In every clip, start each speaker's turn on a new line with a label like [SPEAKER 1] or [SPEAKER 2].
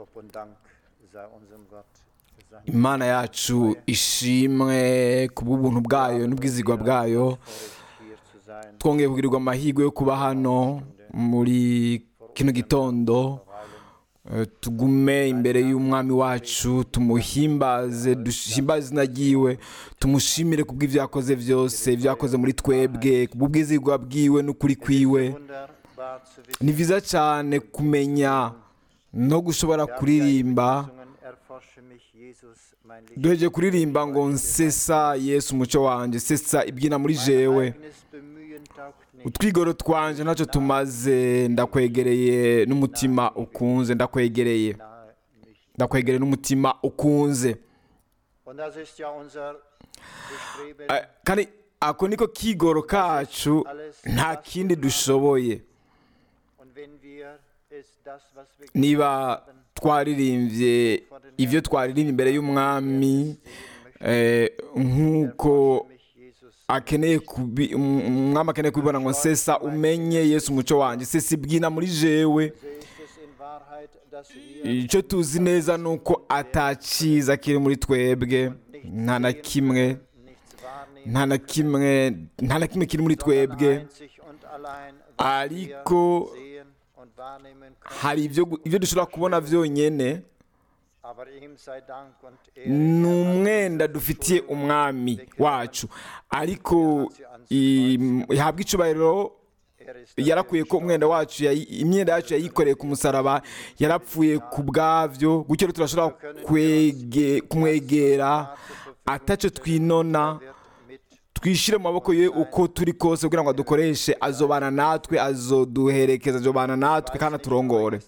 [SPEAKER 1] Lob und Dank sei unserem Gott für seine
[SPEAKER 2] imana yacu ishimwe ku bw'ubuntu bwayo n'ubwizigwa bwayo
[SPEAKER 1] Vorrecht, hier zu sein.
[SPEAKER 2] twongeye kugirirwa amahirwe yo kuba hano muri kino gitondo Eh, tugume imbere y'umwami wacu tumuhimbaze duhimbaze izina ryiwe tumushimire ku bw'ibyo yakoze byose ibyo yakoze muri twebwe ku bw'ubwizigwa bwiwe n'ukuri kwiwe
[SPEAKER 1] Wunderbar zu wissen,
[SPEAKER 2] ni byiza cyane kumenya no gushobora kuririmba
[SPEAKER 1] Gesungen, erforsche mich, Jesus, mein Licht.
[SPEAKER 2] duheje kuririmba ngo nsesa yesu umuco wanjye sesa ibyina muri jewe
[SPEAKER 1] Eigenes Bemühen taugt nicht.
[SPEAKER 2] utwigoro twanje ntacyo tumaze ndakwegereye n'umutima ukunze ndakwegereye
[SPEAKER 1] Nahe nicht.
[SPEAKER 2] ndakwegereye n'umutima ukunze
[SPEAKER 1] Und das ist ja unser Bestreben,
[SPEAKER 2] Eh, kandi ako niko kigoro kacu nta kindi dushoboye
[SPEAKER 1] und wenn wir es das, was wir
[SPEAKER 2] niba
[SPEAKER 1] haben,
[SPEAKER 2] twaririmbye ibyo twaririmbye imbere y'umwami eh, nk'uko
[SPEAKER 1] mich, Jesus,
[SPEAKER 2] akeneye kubi um- umwami akeneye kubibona ngo nsesa umenye yesu umuco wanjye sesa ibyina muri jewe
[SPEAKER 1] so ist es in Wahrheit, dass wir
[SPEAKER 2] icyo tuzi neza ni uko atakiza kiri muri twebwe nta na kimwe
[SPEAKER 1] nichts wahrnehmen,
[SPEAKER 2] nta na kimwe nta na kimwe kiri muri twebwe
[SPEAKER 1] einzig und allein, was
[SPEAKER 2] ariko
[SPEAKER 1] wir sehen und wahrnehmen können.
[SPEAKER 2] hari ibyo gu- ibyo dushobora kubona byonyine
[SPEAKER 1] Aber ihm sei Dank und Ehre.
[SPEAKER 2] ni umwenda dufitiye umwami wacu ariko i- ihabwa icubahiro
[SPEAKER 1] Er ist
[SPEAKER 2] yarakuye ko umwenda wacu yayi- imyenda yacu yayikoreye ku musaraba yarapfuye ku bwabyo gutyo rero turashobora kwege- kumwegera atacyo twinona
[SPEAKER 1] wird mit
[SPEAKER 2] twishyire mu maboko ye uko turi kose kugira ngo adukoreshe azobana natwe azoduherekeza azobana natwe kandi aturongore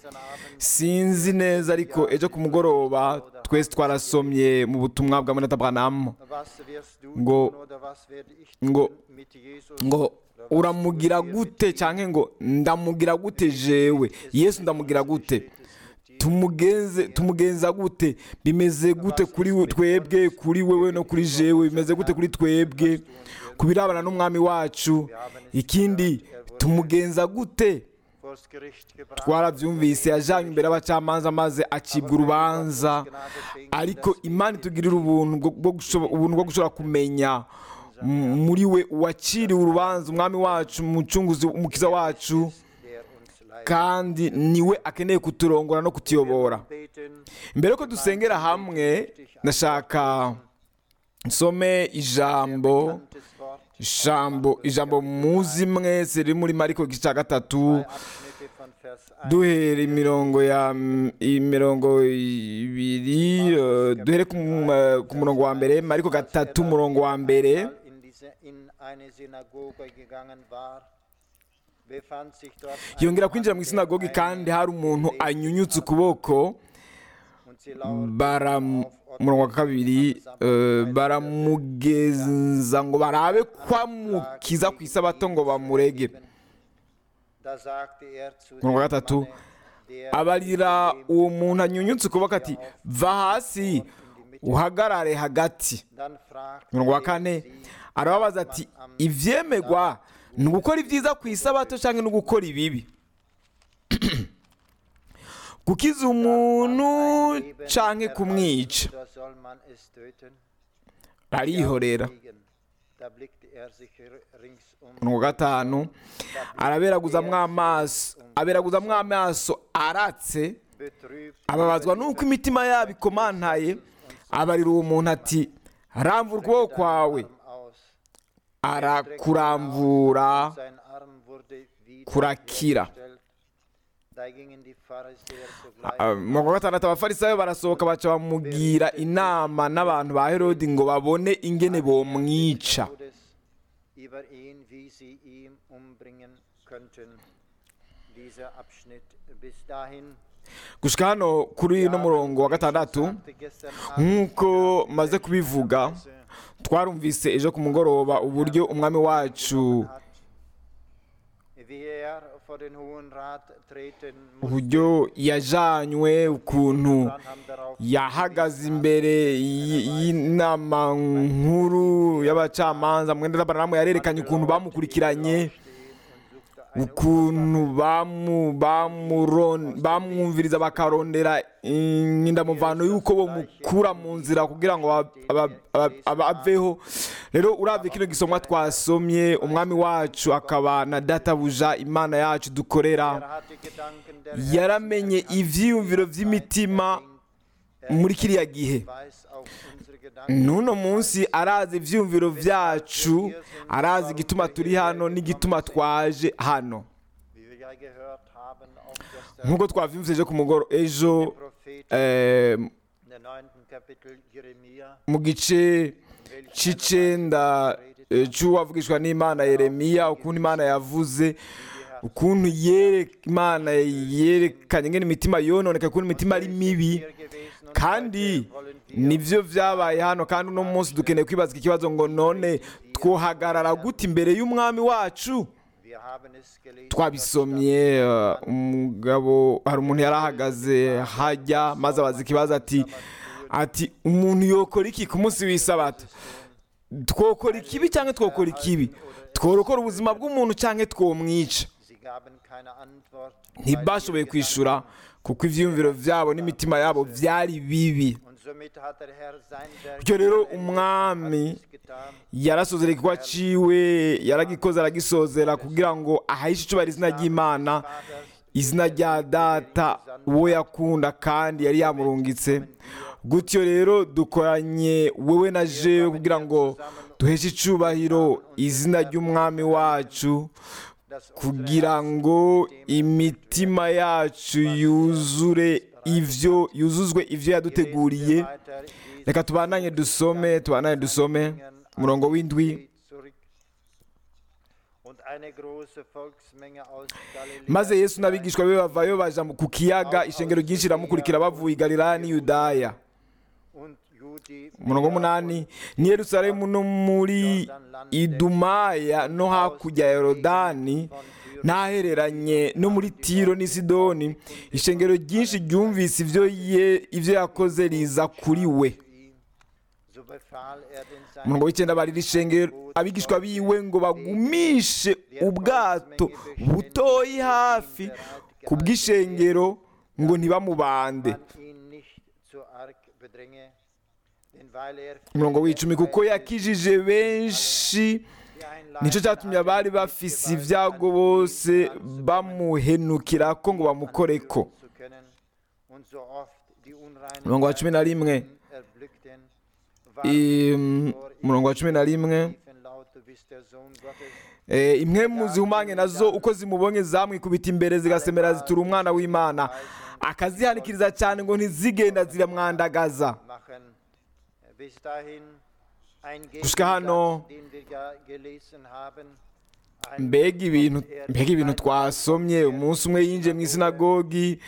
[SPEAKER 2] sinzi neza ariko ejo ku mugoroba twese twarasomye mu butumwa bwa munata bwanamu
[SPEAKER 1] was wirst du
[SPEAKER 2] Ngo-
[SPEAKER 1] tun oder was werde ich
[SPEAKER 2] ngo
[SPEAKER 1] tun mit Jesus?
[SPEAKER 2] ngo uramugira gute cyangwa ngo ndamugira gute jewe yesu ndamugira gute tumugenze tumugenza gute bimeze gute kuri we- twebwe kuri wewe no kuri jewe bimeze gute kuri twebwe ku birabana n'umwami wacu ikindi tumugenza gute
[SPEAKER 1] Vors Gericht gebracht.
[SPEAKER 2] twarabyumvise yajyanywe imbere y'abacamanza maze acibwa urubanza ariko imana itugirira ubuntu bwo- bwo gushobo- ubuntu bwo gushobora kumenya m- muri we uwaciriwe urubanza umwami wacu umucunguzi umukiza wacu
[SPEAKER 1] der uns leidet.
[SPEAKER 2] kandi niwe akeneye kuturongora no kutuyobora
[SPEAKER 1] Beten,
[SPEAKER 2] mbere yuko dusengera hamwe ndashaka nsome ijambo
[SPEAKER 1] bekanntes Wort,
[SPEAKER 2] ijambo ijambo muzi mwese riri muri mariko igice cya gatatu
[SPEAKER 1] Abschnitte von Vers 1
[SPEAKER 2] duhera imirongo ya imirongo ibiri eh, duhere ku mu- eh, ku murongo wa mbere mariko gatatu umurongo wa mbere
[SPEAKER 1] in, diese, in eine Synagoge gegangen war, befand sich dort ein
[SPEAKER 2] yongera kwinjira mu
[SPEAKER 1] Mann,
[SPEAKER 2] isinagogi
[SPEAKER 1] der
[SPEAKER 2] kandi
[SPEAKER 1] eine
[SPEAKER 2] hari umuntu
[SPEAKER 1] Lepra
[SPEAKER 2] anyunyutse ukuboko
[SPEAKER 1] und sie lauerten
[SPEAKER 2] bara
[SPEAKER 1] auf
[SPEAKER 2] umurongo wa kabiri eh, baramugenza ngo barabe kwamukiza ku isabato ngo bamurege
[SPEAKER 1] Da sagte er zu
[SPEAKER 2] umurongo wa
[SPEAKER 1] dem
[SPEAKER 2] gatatu
[SPEAKER 1] Manne, der
[SPEAKER 2] abarira uwo muntu anyunyutse ukuboko ati va hasi uhagarare hagati
[SPEAKER 1] Dann fragte
[SPEAKER 2] umurongo wa
[SPEAKER 1] er
[SPEAKER 2] kane
[SPEAKER 1] sie,
[SPEAKER 2] arababaza ati ibyemegwa ni ugukora ibyiza ku isabato cyangwa ni ugukora ibibi gukiza umuntu
[SPEAKER 1] Leben
[SPEAKER 2] cyangwa kumwica
[SPEAKER 1] oder soll man es töten?
[SPEAKER 2] arihorera
[SPEAKER 1] Gegen. Da blickte er sich r- ringsum
[SPEAKER 2] umurongo wa gatanu araberaguzamwo amaso aberaguzamwo amaso aratse
[SPEAKER 1] betrübt
[SPEAKER 2] ababazwa nuko imitima yabo ikomantaye abarira uwo muntu ati ramvura ukuboko kwawe
[SPEAKER 1] Arm aus.
[SPEAKER 2] arakuramvura
[SPEAKER 1] Sein Arm wurde wieder
[SPEAKER 2] kurakira.
[SPEAKER 1] hergestellt. Da gingen die Pharisäer sogleich
[SPEAKER 2] Ah, mu wa gatandatu abafarisayo barasohoka baca bamugira inama n'abantu ba herodi ngo babone ingene bomwica
[SPEAKER 1] Herodes über ihn, wie sie ihn umbringen könnten. Dieser Abschnitt bis dahin
[SPEAKER 2] gushika hano kuri uno murongo wa gatandatu
[SPEAKER 1] sagte gestern Abend
[SPEAKER 2] nk'uko maze kubivuga twarumvise ejo ku mugoroba uburyo umwami wacu
[SPEAKER 1] hat, wie er vor den Hohen Rat treten musste.
[SPEAKER 2] uburyo yajanywe ukuntu
[SPEAKER 1] Branham darauf
[SPEAKER 2] yahagaze imbere y- y'inama nkuru y'abacamanza mwenda baramu yarerekanye ukuntu bamukurikiranye ukuntu bamu- bamuron- bamwumviriza bakarondera indamuvano y'uko bamukura mu nzira kugira ngo aba- aba- aba- aba- aveho rero urabye kino gisomwa twasomye umwami wacu akaba na databuja imana yacu dukorera
[SPEAKER 1] Er hatte Gedanken der
[SPEAKER 2] yaramenye ivyiyumviro vy'imitima muri kiriya gihe
[SPEAKER 1] weiß auch unsere Gedanken.
[SPEAKER 2] n'uno munsi arazi ivyiyumviro vyacu arazi igituma turi hano n'igituma twaje hano
[SPEAKER 1] Wie wir ja gehört haben, auch gestern
[SPEAKER 2] nk'uko twavyumvise ejo ku mugoro ejo
[SPEAKER 1] Prophet
[SPEAKER 2] eh,
[SPEAKER 1] in der neunten Kapitel Jeremia,
[SPEAKER 2] mu gice c'icenda eh, c'uwavugishwa n'imana yeremiya ukuntu imana yavuze ukuntu yere- imana yerekanye ngene imitima yononeka ukuntu imitima ari mibi
[SPEAKER 1] hier gewesen und
[SPEAKER 2] kandi
[SPEAKER 1] heute wollen wir
[SPEAKER 2] nibyo byabaye hano kandi uno munsi dukeneye kwibaza iki kibazo ngo none twohagarara gute imbere y'umwami wacu
[SPEAKER 1] wir haben es gelesen.
[SPEAKER 2] twabisomye uh, umugabo hari umuntu yari ahagaze hajya maze abaza ikibazo ati ati umuntu yokora iki ku munsi w'isabato twokora ikibi cyangwa twokora ikibi tworokora ubuzima bw'umuntu cyangwa twomwica
[SPEAKER 1] Sie gaben keine Antwort.
[SPEAKER 2] ntibashoboye kwishura kuko ibyiyumviro byabo n'imitima yabo byari bibi
[SPEAKER 1] Und somit hat der Herr sein Werk
[SPEAKER 2] bityo rero
[SPEAKER 1] vollendet,
[SPEAKER 2] umwami
[SPEAKER 1] hat es getan.
[SPEAKER 2] yarasozera igikorwa ciwe yaragikoze aragisozera kugira ngo ahishe icubahiro izina ry'imana izina rya data uwo yakunda kandi yari yamurungitse gutyo rero dukoranye wewe na jewe kugira ngo duheshe icubahiro izina ry'umwami wacu
[SPEAKER 1] dass
[SPEAKER 2] kugira ngo imitima yacu yuzure ivyo yuzuzwe ivyo yaduteguriye
[SPEAKER 1] weiter in
[SPEAKER 2] reka tubandanye dusome tubandanye dusome umurongo w'indwi
[SPEAKER 1] zurück. Und eine große Volksmenge aus Galiläa
[SPEAKER 2] maze yesu n'abigishwa be bavayo baja mu- ku kiyaga ishengero ryinshi riramukurikira bavuye i galilaya n'i yudaya
[SPEAKER 1] und Judi
[SPEAKER 2] umurongo w'umunani ni yerusalemu no muri idumaya no hakurya ya yorodani ntahereranye no muri tiro n'i sidoni ishengero ryinshi ryumvise ibyo ye- ibyo yakoze riza kuri we
[SPEAKER 1] ihm. So befahl er den seinen
[SPEAKER 2] umurongo w'icyenda barira ishengero abigishwa biwe ngo bagumishe ubwato butoyi hafi ku bw'ishengero ngo ntibamubande
[SPEAKER 1] man ihn nicht zu arg bedränge, denn weil er
[SPEAKER 2] umurongo w'icumi kuko yakijije benshi
[SPEAKER 1] die
[SPEAKER 2] nicyo cyatumye abari bafise ibyago bose bamuhenukira ko ngo bamukoreko
[SPEAKER 1] zu können und so oft die unreinen
[SPEAKER 2] umurongo wa cumi na rimwe
[SPEAKER 1] erblickten,
[SPEAKER 2] im- umurongo wa cumi na rimwe
[SPEAKER 1] riefen laut, du bist der Sohn Gottes.
[SPEAKER 2] Eh, imwe mu zihumanye nazo uko zimubonye zamwikubita imbere zigasemera zitura umwana w'imana akazihanikiriza cyane ngo ntizigenda ziramwandagaza
[SPEAKER 1] machen. Bis dahin ein
[SPEAKER 2] Gushika hano,
[SPEAKER 1] Gegensatz, den wir ja gelesen haben. Ein
[SPEAKER 2] mbega ibintu mbega ibintu twasomye umunsi umwe yinjiye mu isinagogi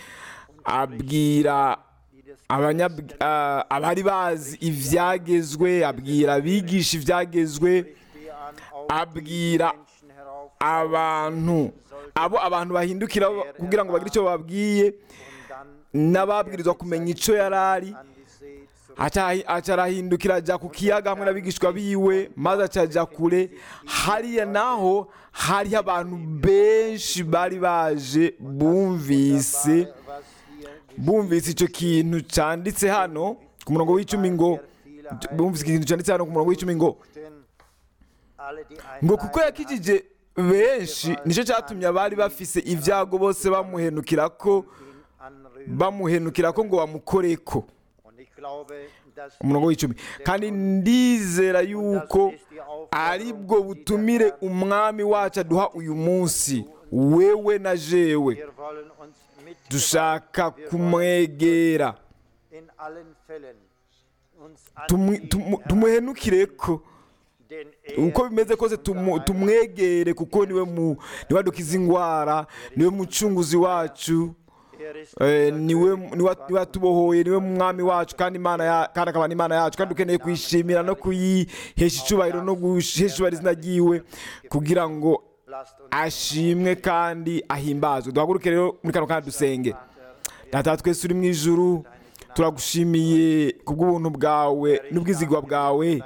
[SPEAKER 2] abwira abanyab- ah, abari bazi ibyagezwe abwira abigisha ibyagezwe
[SPEAKER 1] Stehe an, auf
[SPEAKER 2] abwira
[SPEAKER 1] Menschen herauf
[SPEAKER 2] abantu abo abantu bahindukira kugira ngo bagire icyo bababwiye
[SPEAKER 1] und dann
[SPEAKER 2] n'ababwirizwa kumenya icyo yari ari
[SPEAKER 1] an die See zurück.
[SPEAKER 2] aca aca arahindukira ajya ku kiyaga hamwe n'abigishwa biwe maze aca ajya kure hariya naho hariho abantu benshi bari baje bumvise
[SPEAKER 1] Was hier
[SPEAKER 2] bumvise icyo kintu cyanditse hano ku murongo w'icumi ngo bumvise ikintu cyanditse hano ku murongo w'icumi ngo
[SPEAKER 1] denn alle, die
[SPEAKER 2] ngo
[SPEAKER 1] ein
[SPEAKER 2] kuko
[SPEAKER 1] Leiden
[SPEAKER 2] yakijije benshi nicyo cyatumye abari bafise ibyago bose bamuhenukira ko
[SPEAKER 1] hatten, ihn anrühren.
[SPEAKER 2] bamuhenukira ko ngo bamukoreko
[SPEAKER 1] Und ich glaube, dass
[SPEAKER 2] umurongo w'icumi kandi ndizera yuko ari bwo butumire umwami wacu aduha uyu munsi wewe na jewe
[SPEAKER 1] wir wollen uns mit
[SPEAKER 2] dushaka kumwegera
[SPEAKER 1] in allen Fällen uns
[SPEAKER 2] tumu-
[SPEAKER 1] an
[SPEAKER 2] tumu-
[SPEAKER 1] ihn
[SPEAKER 2] tumuhenukire ko
[SPEAKER 1] denn er
[SPEAKER 2] uko bimeze kose
[SPEAKER 1] ist
[SPEAKER 2] tumu-
[SPEAKER 1] unser
[SPEAKER 2] tumwegere kuko niwe mu niwe adukiza indwara niwe mucunguzi wacu
[SPEAKER 1] Er ist
[SPEAKER 2] Eh,
[SPEAKER 1] unser
[SPEAKER 2] niwe
[SPEAKER 1] König
[SPEAKER 2] niwe
[SPEAKER 1] und
[SPEAKER 2] niwe atubohoye niwe mwami wacu kandi imana ya kandi akaba n'imana yacu kandi dukeneye kuyishimira no kuyihesha icyubahiro no guhesha icyubahiro izina ryiwe kugira ngo
[SPEAKER 1] Lasst uns
[SPEAKER 2] ashimwe kandi ahimbazwe duhaguruke rero muri kano kandi dusenge data twese uri mu ijuru turagushimiye kubw'ubuntu bwawe n'ubwizigwa bwawe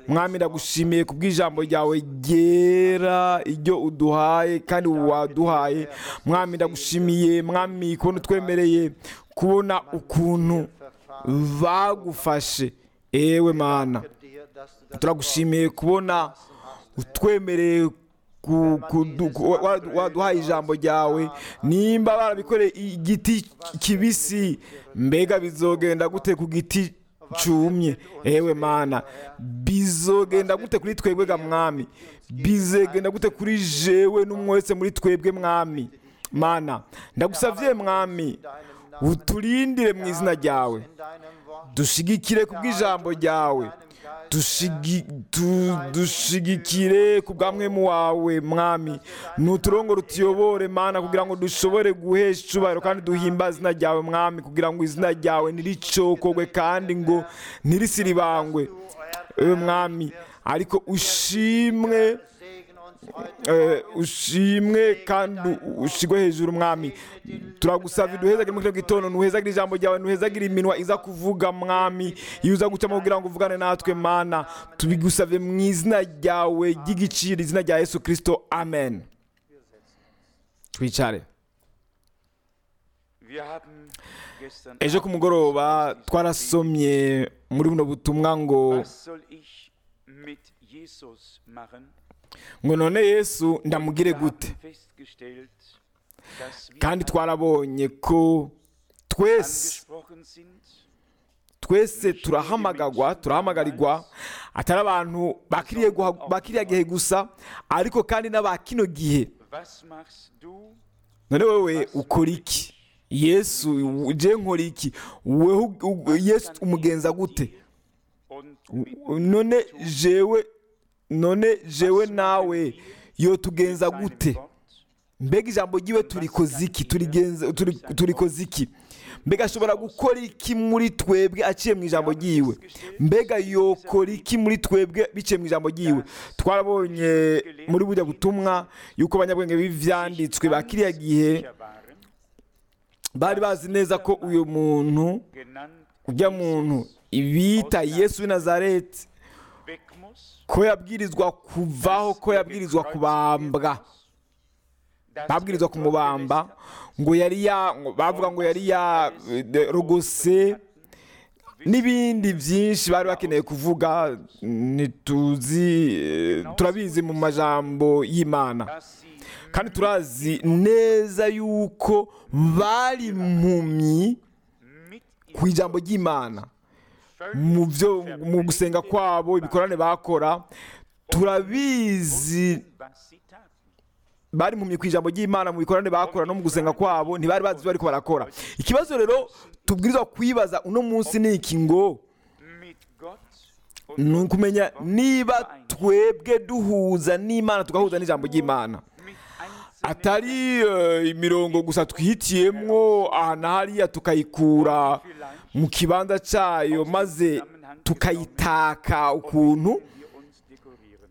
[SPEAKER 2] mwami ndagushimiye ku bw'ijambo ryawe ryera iryo uduhaye kandi waduhaye mwami ndagushimiye mwami kubona utwemereye kubona ukuntu bagufashe ewe mana turagushimiye kubona utwemereye ku- kudu- ku- wa- waduhaye ijambo ryawe nimba barabikoreye igiti kibisi mbega bizogenda gute ku giti cumye ewe mana bizogenda gute kuri twebwe ga mwami bizogenda gute kuri jewe n'umwe wese muri twebwe mwami mana ndagusavye mwami uturindire mu izina ryawe dushigikire ku bw'ijambo ryawe Dushigi- tu- dushigikire ku bw'amwemu wawe mwami nuturongo rutuyobore mana kugira ngo dushobore guhesha icubahiro kandi duhimbaze izina ryawe mwami kugira ngo izina ryawe ntiricokogwe kandi ngo ntirisiribangwe ewe mwami ariko ushimwe eh, ushimwe kandi ushigwe hejuru mwami turagusaba duhezagire muri kino gitondo ntuhezagire ijambo ryawe ntuhezagire iminwa iza kuvuga mwami iyo uza gucamo kugira ngo uvugane natwe mana tubigusabye mu izina ryawe ry'igiciro izina rya yesu kirisito amen twicare
[SPEAKER 3] Wir haben gestern
[SPEAKER 2] ejo ku mugoroba twarasomye muri buno butumwa ngo
[SPEAKER 3] Was soll ich mit Jesus machen?
[SPEAKER 2] ngo none yesu ndamugire
[SPEAKER 3] Wir
[SPEAKER 2] gute
[SPEAKER 3] haben festgestellt, dass wir
[SPEAKER 2] kandi twarabonye ko twese
[SPEAKER 3] angesprochen sind,
[SPEAKER 2] twese turahamagagwa turahamagarirwa atari abantu bakiriye guha- bakiriya gihe gusa ariko kandi n'aba kino gihe
[SPEAKER 3] was machst du?
[SPEAKER 2] none wowe ukora iki yesu je nkora iki wewe u- u- yesu umugenza gute
[SPEAKER 3] Und
[SPEAKER 2] U- none jewe none jewe nawe yo tugenza
[SPEAKER 3] seinem
[SPEAKER 2] gute
[SPEAKER 3] Wort
[SPEAKER 2] mbega ijambo ryiwe turikoze iki turigenza turi- turikoze iki mbega ashobora gukora iki muri twebwe aciye mu ijambo ryiwe mbega yokora iki muri twebwe biciye mu ijambo ryiwe twarabonye muri bujya butumwa yuko abanyabwenge b'ivyanditswe ba kiriya gihe
[SPEAKER 3] sicher waren,
[SPEAKER 2] bari bazi neza ko uyu muntu
[SPEAKER 3] genannt
[SPEAKER 2] ujya muntu ibita yesu w'i nazareti
[SPEAKER 3] weg muss,
[SPEAKER 2] ko yabwirizwa kuvaho ko yabwirizwa kubambwa
[SPEAKER 3] dass
[SPEAKER 2] babwirizwa
[SPEAKER 3] er
[SPEAKER 2] kumubamba ngo yari ya ngo bavuga ngo yari yarogose n'ibindi byinshi bari bakeneye kuvuga ntituzi eh, turabizi mu majambo y'imana
[SPEAKER 3] dass sie
[SPEAKER 2] kandi turazi neza yuko bari impumyi
[SPEAKER 3] mit
[SPEAKER 2] ku ijambo ry'imana
[SPEAKER 3] völlig
[SPEAKER 2] mu byo mu gusenga kwabo ibikorane bakora turabizi
[SPEAKER 3] was sie taten.
[SPEAKER 2] bari impumyi ku ijambo ry'imana mu bikorane bakora no mu gusenga kwabo ntibari bazi ibyo bariko barakora ikibazo rero tubwirizwa kwibaza uno munsi ni iki ngo
[SPEAKER 3] Mit Gott und
[SPEAKER 2] ni
[SPEAKER 3] mit
[SPEAKER 2] ukumenya
[SPEAKER 3] Gott
[SPEAKER 2] niba
[SPEAKER 3] vereint.
[SPEAKER 2] twebwe duhuza n'imana tugahuza n'ijambo ry'imana
[SPEAKER 3] mit einzelnen
[SPEAKER 2] atari eh, imirongo gusa twihitiyemwo aha na hariya tukayikura mu kibanza cyayo maze tukayitaka ukuntu
[SPEAKER 3] wir uns dekorieren.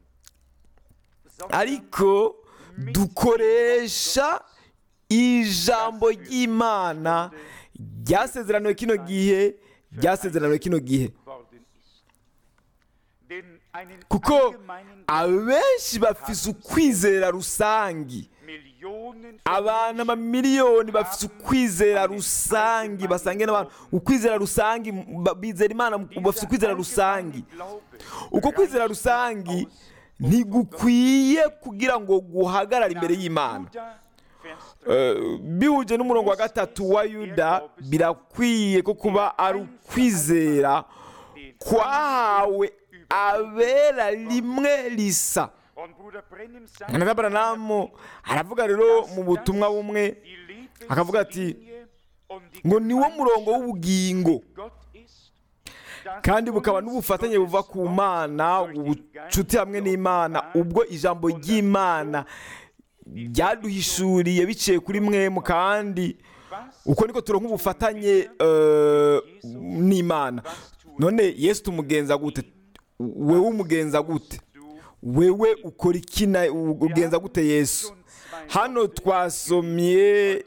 [SPEAKER 2] ariko dukoresha ijambo ry'imana ryasezeraniwe kino gihe ryasezeraniwe kino gihe
[SPEAKER 3] worden ist. Denn einen
[SPEAKER 2] kuko
[SPEAKER 3] allgemeinen
[SPEAKER 2] abenshi bafise ukwizera rusangi
[SPEAKER 3] Millionen von
[SPEAKER 2] abantu amamiliyoni bafite ukwizera rusangi basangiye n'abantu ukwizera rusangi ba- bizera imana bafite ukwizera rusangi uko kwizera rusangi ntigukwiye kugira ngo guhagarare imbere y'imana Eh, bihuje n'umurongo wa gatatu wa yuda birakwiye ko kuba ari ukwizera kwahawe abera rimwe risa na baranamu aravuga rero mu butumwa bumwe akavuga ati, ngo niwo murongo w'ubugingo kandi bukaba n'ubufatanye buva ku mana ubucuti hamwe n'imana ubwo ijambo ry'imana ryaduhishuriye biciye kuri mwemu kandi uko niko turonka ubufatanye eh, n'imana none yesu tumugenza gute wewe umugenza gute wewe ukora iki na ugenza gute yesu hano twasomye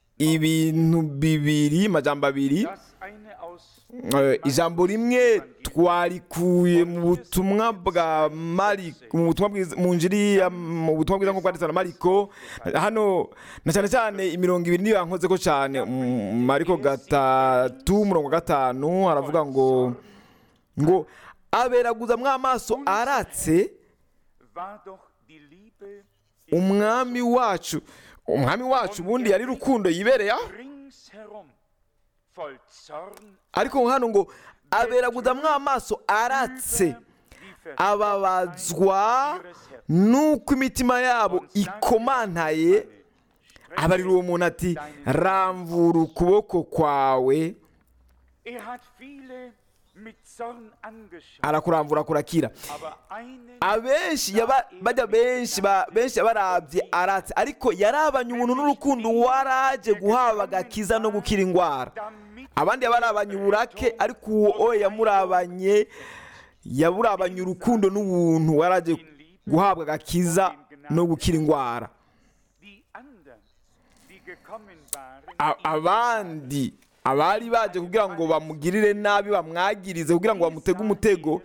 [SPEAKER 2] ibintu bibiri amajambo abiri Eh, ijambo rimwe twarikuye mu butumwa bwa mariko mu butumwa bwiza mu njiri ya- mu butumwa bwiza nk'uko bwanditswe na mariko hano na cyane cyane imirongo ibiri niyo yankoze ko cyane Mm, mariko gatatu umurongo wa gatanu haravuga ngo ngo aberaguzamwo amaso aratse
[SPEAKER 3] war doch die Liebe
[SPEAKER 2] umwami wacu umwami wacu ubundi yari rukundo yibereye aho
[SPEAKER 3] ringsherum voll Zorn
[SPEAKER 2] ariko hano ngo aberaguzamwo amaso aratse
[SPEAKER 3] über die
[SPEAKER 2] ababazwa
[SPEAKER 3] ihres Herzens.
[SPEAKER 2] nuko imitima yabo ikomantaye abarira uwo muntu ati ramvura ukuboko kwawe
[SPEAKER 3] Er hat viele mit Zorn angeschaut,
[SPEAKER 2] arakurambura kurakira
[SPEAKER 3] aber einen
[SPEAKER 2] abenshi yaba- bajya benshi ba- benshi yabarabye aratse ariko yarabanye umuntu n'urukundo waraje guhabwa agakiza no gukira indwara
[SPEAKER 3] damit
[SPEAKER 2] abandi yabarabanye uburake ariko uwo owe yamurabanye yaburabanye urukundo n'ubuntu waraje guhabwa agakiza no gukira indwara
[SPEAKER 3] die anderen, die gekommen waren,
[SPEAKER 2] A-
[SPEAKER 3] ihm
[SPEAKER 2] abandi abari baje kugira ngo bamugirire nabi bamwagirize kugira ngo bamutege umutego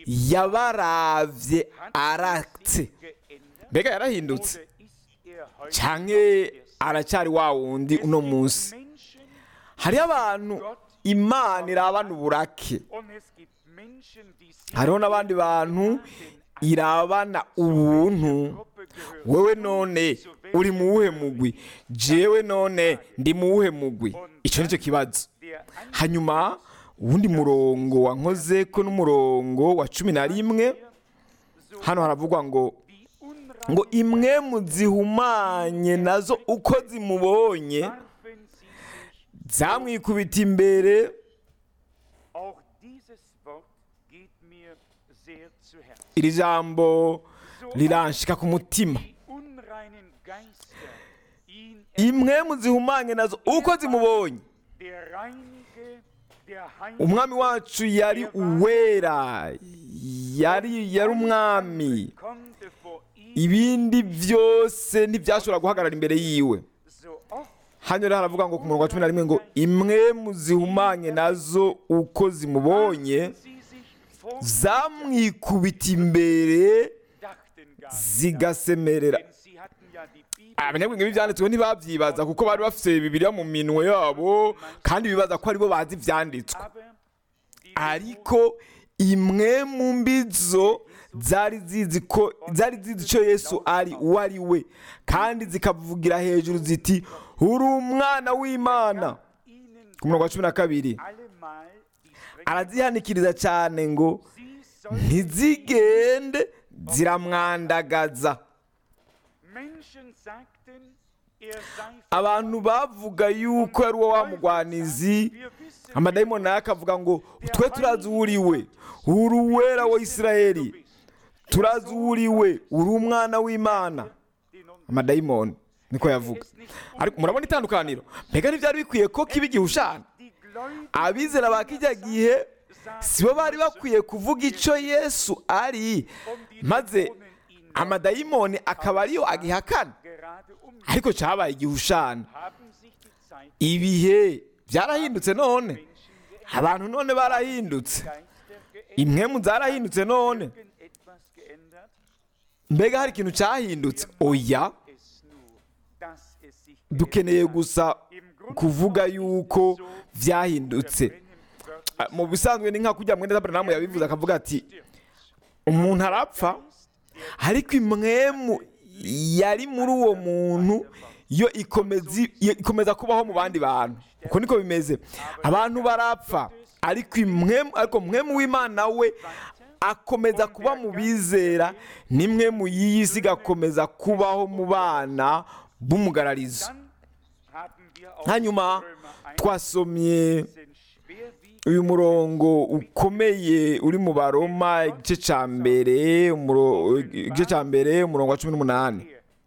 [SPEAKER 2] yabaravye aratse
[SPEAKER 3] geändert,
[SPEAKER 2] mbega yarahindutse
[SPEAKER 3] oder ist er heute
[SPEAKER 2] canke aracyari wa wundi uno munsi
[SPEAKER 3] Menschen
[SPEAKER 2] hariho abantu imana irabana uburake
[SPEAKER 3] und es gibt Menschen, die sich
[SPEAKER 2] hariho n'abandi bantu irabana ubuntu
[SPEAKER 3] Gruppe gehören.
[SPEAKER 2] wewe none uri mu wuhe mugwi jewe none ndi mu wuhe mugwi icyo nicyo kibazo
[SPEAKER 3] Der
[SPEAKER 2] hanyuma uwundi murongo wankoze ko n'umurongo wa cumi na rimwe hano haravugwa ngo
[SPEAKER 3] die unrein
[SPEAKER 2] ngo imwe mu zihumanye nazo uko zimubonye
[SPEAKER 3] warfen sie sich.
[SPEAKER 2] zamwikubita imbere
[SPEAKER 3] Auch dieses Wort geht mir sehr zu Herzen.
[SPEAKER 2] iri jambo riranshika ku mutima
[SPEAKER 3] Die unreinen Geister ihn
[SPEAKER 2] imwe mu zihumanye nazo uko zimubonye
[SPEAKER 3] der reinige, der
[SPEAKER 2] umwami wacu yari uwera yari yari umwami
[SPEAKER 3] konnte vor ihm
[SPEAKER 2] ibindi byose ntibyashobora guhagarara imbere yiwe
[SPEAKER 3] so oft
[SPEAKER 2] hano rero haravuga ngo ku murongo wa cumi na rimwe ngo imwe mu zihumanye nazo uko zimubonye
[SPEAKER 3] sie sich vor
[SPEAKER 2] zamwikubita imbere
[SPEAKER 3] dachten gar nicht.
[SPEAKER 2] zigasemerera
[SPEAKER 3] Denn sie hatten ja die Bibel
[SPEAKER 2] abanyabwenge b'ibyanditswe ntibabyibaza kuko bari bafite bibiliya mu minwe yabo kandi bibaza ko aribo bazi ibyanditswe
[SPEAKER 3] aber die
[SPEAKER 2] ariko imwe mu mbizo zari zizi ko zari zizi icyo yesu ari uwo ari we kandi zikavugira hejuru ziti uri umwana w'imana
[SPEAKER 3] ihnen
[SPEAKER 2] ku murongo wa cumi na kabiri
[SPEAKER 3] allemal die strenge
[SPEAKER 2] arazihanikiriza cyane ngo
[SPEAKER 3] sie sollen
[SPEAKER 2] ntizigende ziramwandagaza
[SPEAKER 3] Menschen sagten, er sei
[SPEAKER 2] abantu bavuga yuko ari uwo wa mugwanizi
[SPEAKER 3] wir wissen
[SPEAKER 2] amadayimoni nayo akavuga ngo twe turazi uwo uri we uri uwera wa isirayeli turazi uwo uri we uri umwana w'imana
[SPEAKER 3] den uns
[SPEAKER 2] amadayimoni niko yavuga ariko murabona itandukaniro mbega ntibyari bikwiye ko kiba igihushana
[SPEAKER 3] die Gläubigen
[SPEAKER 2] abizera ba kijya gihe si bo bari bakwiye kuvuga icyo yesu ari maze amadayimoni akaba ariyo agihakana
[SPEAKER 3] gerade um
[SPEAKER 2] ariko cyabaye igihushana
[SPEAKER 3] haben sich die Zeit
[SPEAKER 2] ibihe byarahindutse none abantu none barahindutse
[SPEAKER 3] Geister geändert,
[SPEAKER 2] impwemu zarahindutse none
[SPEAKER 3] irgendetwas geändert,
[SPEAKER 2] mbega hari ikintu cyahindutse oya
[SPEAKER 3] es nur, dass es sich
[SPEAKER 2] dukeneye gusa
[SPEAKER 3] Im Grunde
[SPEAKER 2] kuvuga
[SPEAKER 3] ist es
[SPEAKER 2] yuko
[SPEAKER 3] so,
[SPEAKER 2] byahindutse
[SPEAKER 3] Brennen wörtlich
[SPEAKER 2] Ah, mu bisanzwe ni nka kujya mwenda Abrahamu yabivuze akavuga ati umuntu arapfa ariko imwemu yari muri uwo muntu yo ikomeza iyo ikomeza kubaho mu bandi bantu uko niko bimeze abantu barapfa ariko imwemu ariko mwemu w'imana we akomeza kuba mu bizera nimwe mu y'iyi si igakomeza kubaho mu bana b'umugararizo
[SPEAKER 3] Dann haben wir auch
[SPEAKER 2] hanyuma
[SPEAKER 3] Römer 1
[SPEAKER 2] twasomye
[SPEAKER 3] diesen schwerwiegenden
[SPEAKER 2] uyu murongo ukomeye uri mu baroma igice cya mbere umuro- igice cya mbere umurongo wa cumi n'umunani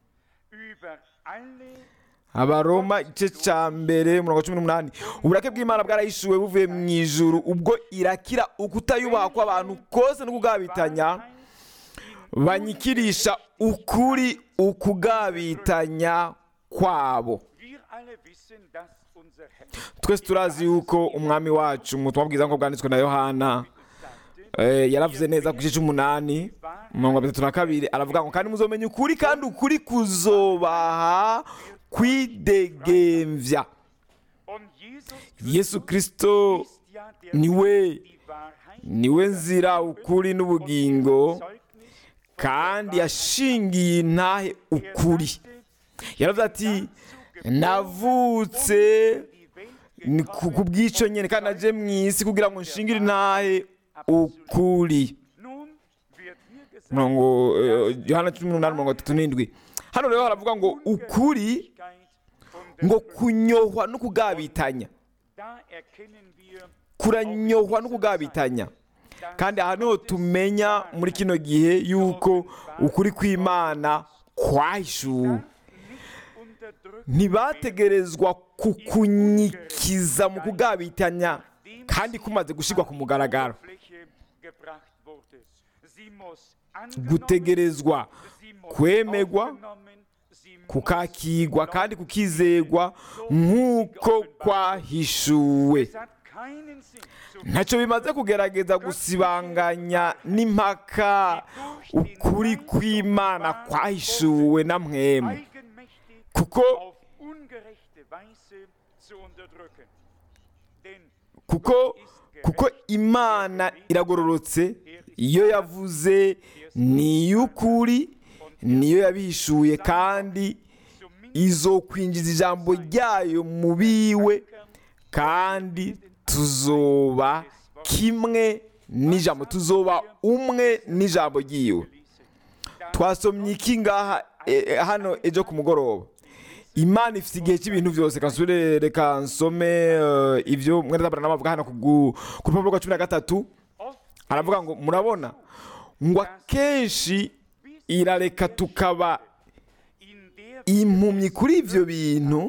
[SPEAKER 3] über alle
[SPEAKER 2] abaroma igice cya mbere umurongo wa cumi n'umunani uburake bw'imana bwarahishuwe buvuye mu ijuru ubwo irakira ukutayubaha kw'abantu kose no kugabitanya banyikirisha ukuri ukugabitanya kwabo
[SPEAKER 3] wir alle wissen, dass unser Herr
[SPEAKER 2] twese turazi yuko umwami wacu mu butumwa bwiza nk'uko bwanditswe na yohana eh, yaravuze neza ku gice cy'umunani mirongo itatu na kabiri aravuga ngo kandi muzomenya ukuri kandi ukuri kuzobaha kwidegemvya
[SPEAKER 3] Und Jesus
[SPEAKER 2] yesu kirisito
[SPEAKER 3] ist ja der
[SPEAKER 2] niwe
[SPEAKER 3] die Wahrheit,
[SPEAKER 2] niwe nzira ukuri n'ubugingo
[SPEAKER 3] Zeugnis.
[SPEAKER 2] kandi yashingiye intahe ukuri yaravuze ati navutse ni ku ku bw'icyo nyine kandi naje mu isi kugira ngo nshingire intahe ukuri
[SPEAKER 3] Nun wird hier gesagt,
[SPEAKER 2] mirongo eh, yohana cumi n'umunani mirongo itatu n'indwi hano rero haravuga ngo ukuri
[SPEAKER 3] und
[SPEAKER 2] ngo kunyohwa no kugabitanya
[SPEAKER 3] da erkennen wir
[SPEAKER 2] kuranyohwa no kugabitanya kandi aha niho tumenya muri kino gihe yuko ukuri kw'imana kwahishuwe
[SPEAKER 3] nicht unterdrückt
[SPEAKER 2] ntibategerezwa kukunyikiza mu kugabitanya kandi kumaze gushyirwa ku mugaragaro
[SPEAKER 3] Fläche gebracht wurde. Sie muss angenommen,
[SPEAKER 2] gutegerezwa
[SPEAKER 3] sie muss
[SPEAKER 2] kwemegwa
[SPEAKER 3] aufgenommen, sie muss
[SPEAKER 2] kukakigwa kandi kukizegwa nk'uko kwahishuwe
[SPEAKER 3] Es hat keinen Sinn, zu
[SPEAKER 2] ntacyo bimaze kugerageza gusibanganya n'impaka ukuri kw'imana kwahishuwe na mwemu
[SPEAKER 3] eigenmächtig
[SPEAKER 2] kuko
[SPEAKER 3] auf ungerechte Weise zu unterdrücken. Denn
[SPEAKER 2] kuko kuko imana iragororotse iyo yavuze ni iy'ukuri niyo yabihishuye kandi izokwinjiza ijambo ryayo mu biwe kandi tuzoba kimwe n'ijambo tuzoba umwe n'ijambo ryiwe twasomye iki ngaha e- e- hano ejo ku mugoroba imana ifite igihe cy'ibintu byose kansubire reka nsome eh, ibyo mwene zabura bavuga hano ku gu- ku rupapuro rwa cumi na gatatu
[SPEAKER 3] oft
[SPEAKER 2] aravuga ngo murabona ngo akenshi irareka tukaba
[SPEAKER 3] in der
[SPEAKER 2] impumyi kuri ibyo bintu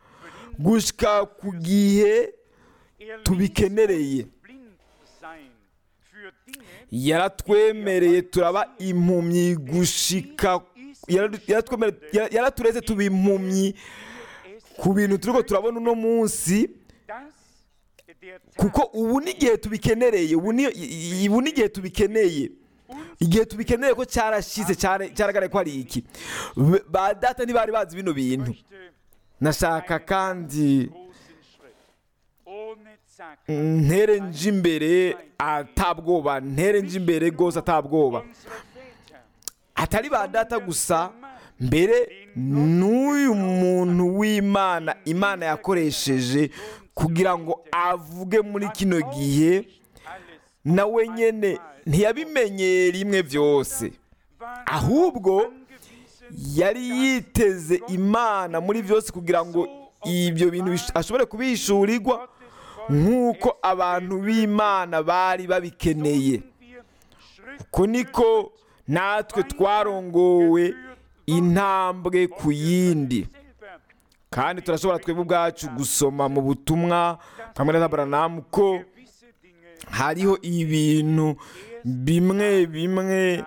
[SPEAKER 2] gushyika ku gihe
[SPEAKER 3] er
[SPEAKER 2] tubikenereye
[SPEAKER 3] ließ uns blind sein für Dinge,
[SPEAKER 2] yaratwemereye turaba impumyi gushika yara- yaratwemereye- yara- yaratureze tuba impumyi ku bintu turiko turabona uno munsi
[SPEAKER 3] dass der Tag
[SPEAKER 2] kuko ubu n'igihe tubikenereye ubu ni- i- i- ubu n'igihe tubikeneye igihe tubikeneye ko cyarashize cyara- cyaragaragaye ko ari iki Be- ba data ntibari bazi bino bintu
[SPEAKER 3] möchte
[SPEAKER 2] nashaka kandi
[SPEAKER 3] großen Schritt ohne Zack
[SPEAKER 2] ntere nje imbere atabwoba ntere nje imbere rwose atabwoba
[SPEAKER 3] unsere Väter
[SPEAKER 2] atari ba data gusa mbere n'uyu muntu w'imana imana yakoresheje kugira ngo avuge muri kino gihe
[SPEAKER 3] alles
[SPEAKER 2] nawe nyine ntiyabimenyeye rimwe byose ahubwo
[SPEAKER 3] angewiesen
[SPEAKER 2] yari yiteze imana muri byose kugira ngo ibyo bintu bish- ashobore kubihishurirwa nk'uko abantu b'imana bari babikeneye
[SPEAKER 3] wir Schritt
[SPEAKER 2] uko niko natwe twarongowe intambwe ku yindi
[SPEAKER 3] selber
[SPEAKER 2] kandi turashobora twebwe ubwacu gusoma mu butumwa kamwe na Abrahamu ko
[SPEAKER 3] gewisse Dinge
[SPEAKER 2] hariho ibintu bimwe bimwe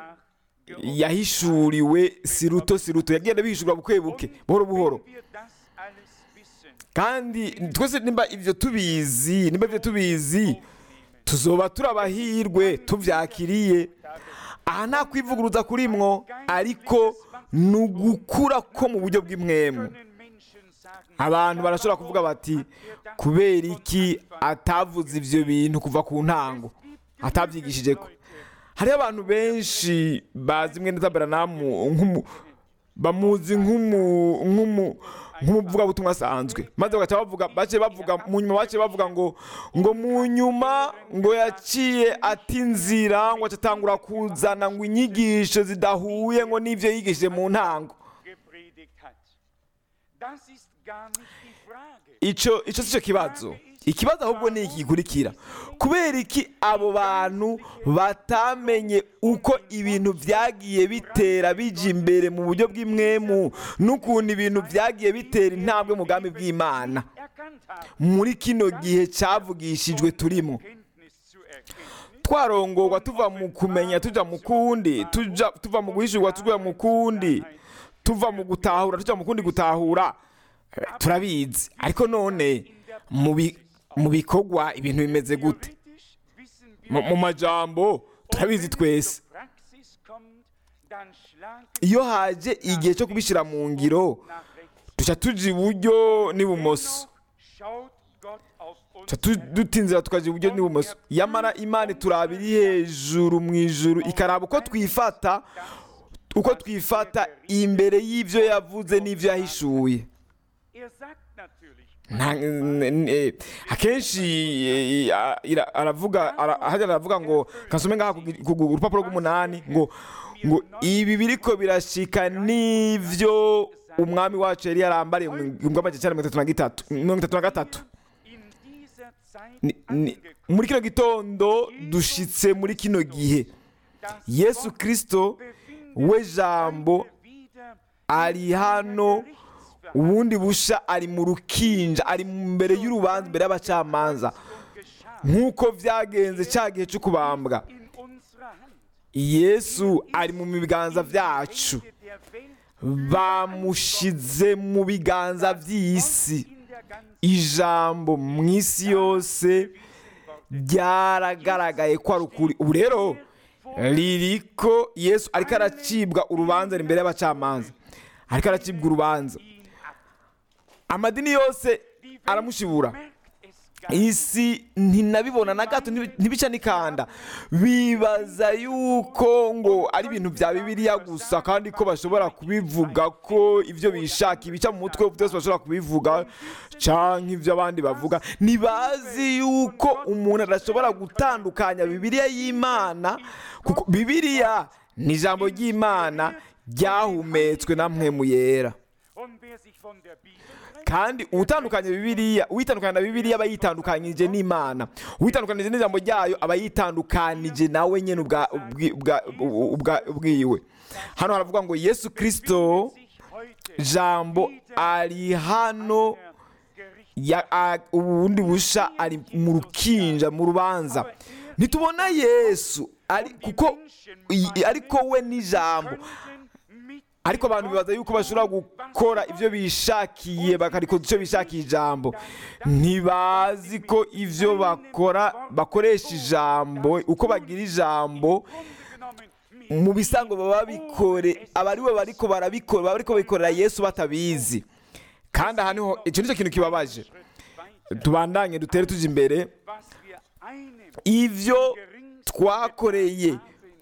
[SPEAKER 2] yahishuriwe siruto siruto yagenda bihishurwa buke buke buhoro buhoro
[SPEAKER 3] wenn wir das alles wissen
[SPEAKER 2] kandi twese nimba ibyo tubizi nimba ibyo tubizi tuzoba turi abahirwe tubyakiriye aha nta kwivuguruza kurimwo ariko ni ugukura ko mu buryo bw'imwemu
[SPEAKER 3] können Menschen sagen
[SPEAKER 2] abantu barashobora kuvuga bati kubera iki atavuze ibyo bintu kuva ku ntango atabyigishije ko hariho abantu benshi bazi mwene zabaranamu nk'umu bamuzi nk'umu nk'umu nk'umuvugabutumwa asanzwe maze bagaca bavuga bace bavuga mu nyuma bace bavuga ngo ngo mu nyuma ngo yaciye ati inzira ngo acatangura kuzana ngo inyigisho zidahuye ngo n'ivyo yigishije mu ntango
[SPEAKER 3] gepredigt hat. Das ist gar nicht die Frage.
[SPEAKER 2] ico ico sico kibazo ikibazo ahubwo ni iki gikurikira kubera iki abo bantu batamenye uko ibintu vyagiye bitera bija imbere mu buryo bw'imwemu n'ukuntu ibintu vyagiye bitera intambwe mu bwami bw'imana
[SPEAKER 3] Erkannt haben,
[SPEAKER 2] muri kino gihe cavugishijwe turimo
[SPEAKER 3] Kenntnis zu erkennen,
[SPEAKER 2] twarongorwa tuva mu kumenya tuja mu kundi tuja tuva mu guhishurwa tuja mu kundi tuva mu gutahura tuja mu kundi gutahura Eh, turabizi ariko none mu bi- mu bikorwa ibintu bimeze gute
[SPEAKER 3] theoretisch wissen
[SPEAKER 2] mu mu majambo turabizi
[SPEAKER 3] Und wenn es
[SPEAKER 2] twese
[SPEAKER 3] zur Praxis kommt, dann schlagen
[SPEAKER 2] iyo haje igihe cyo kubishyira mu ngiro
[SPEAKER 3] nach rechts.
[SPEAKER 2] duca tuja iburyo n'ibumoso
[SPEAKER 3] Dennoch schaut Gott auf uns
[SPEAKER 2] Duca tu- dutinzira tukaja iburyo n'ibumoso yamara imana ituraba iri hejuru mu ijuru ikaraba uko twifata uko twifata imbere y'ibyo yavuze n'ibyo yahishuye
[SPEAKER 3] Er sagt natürlich,
[SPEAKER 2] Nta- n- n- eh, akenshi eh, a- ira- aravuga ara- ahagarara aravuga ngo kasome ngaha ku gi- ku gu- urupapuro rw'umunani ngo ngo ibi biriko birashika n'ivyo umwami wacu yari yarambariye mu gihumbi amajana icyenda mirongo itatu na gitatu mirongo itatu na gatatu
[SPEAKER 3] in dieser Zeit
[SPEAKER 2] Ni- ni-
[SPEAKER 3] angekommen,
[SPEAKER 2] muri kino gitondo dushitse muri kino gihe
[SPEAKER 3] das
[SPEAKER 2] yesu
[SPEAKER 3] Wort
[SPEAKER 2] kirisito
[SPEAKER 3] befindet
[SPEAKER 2] we
[SPEAKER 3] sich
[SPEAKER 2] jambo
[SPEAKER 3] heute wieder
[SPEAKER 2] ari
[SPEAKER 3] in einer
[SPEAKER 2] hano
[SPEAKER 3] Gerichtsverhandlung.
[SPEAKER 2] ubundi busha ari mu rukinja ari mbere y'urubanza imbere y'abacamanza
[SPEAKER 3] Und geschah
[SPEAKER 2] nk'uko byagenze cya gihe cyo kubambwa
[SPEAKER 3] in unserer Hand.
[SPEAKER 2] yesu ari mu biganza byacu
[SPEAKER 3] Hände der Welt
[SPEAKER 2] bamushize mu biganza by'isi
[SPEAKER 3] in der ganzen
[SPEAKER 2] ijambo mu isi yose ryaragaragaye ko ari ukuri ubu rero ririko yesu ariko aracibwa urubanza ari imbere y'abacamanza ariko aracibwa urubanza amadini yose aramushibura
[SPEAKER 3] merkt es gar nicht.
[SPEAKER 2] isi ntinabibona na gato ntibi- ntibica n'ikanda bibaza yuko ngo ari ibintu bya bibiliya gusa kandi ko bashobora kubivuga ko ibyo bishaka ibica mu mutwe byose bashobora kubivuga cyangwa ibyo abandi bavuga ntibazi yuko umuntu adashobora gutandukanya bibiliya y'imana kuko bibiliya ni ijambo ry'imana ryahumetswe na mpwemu yera
[SPEAKER 3] Und wer sich von der Bibel trennt,
[SPEAKER 2] kandi utandukanye bibiliya uwitandukanye na bibiliya aba yitandukanyije n'imana uwitandukanije n'ijambo ryayo aba yitandukanije nawe nyine ubwa- ubwi- ubwa- ubwa- ubwiwe hano haravuga ngo yesu kirisito
[SPEAKER 3] sich heute
[SPEAKER 2] jambo ari hano
[SPEAKER 3] der Gericht
[SPEAKER 2] ya- a- ubundi busha ari mu rukinja mu rubanza ntitubona yesu ari kuko i- ariko we n'ijambo
[SPEAKER 3] könnten mit
[SPEAKER 2] ariko abantu bibaza yuko bashobora gukora ibyo bishakiye bakarikoza icyo bishakiye ijambo ntibazi ko ibyo bakora bakoresha ijambo uko bagira ijambo
[SPEAKER 3] genommen mit
[SPEAKER 2] mu bisango baba babikore aba ari bo bariko barabikora baba bariko babikorera yesu batabizi kandi aha niho icyo nicyo kintu kibabaje
[SPEAKER 3] weiter,
[SPEAKER 2] tubandanye dutere tujya imbere
[SPEAKER 3] was wir einem
[SPEAKER 2] ibyo twakoreye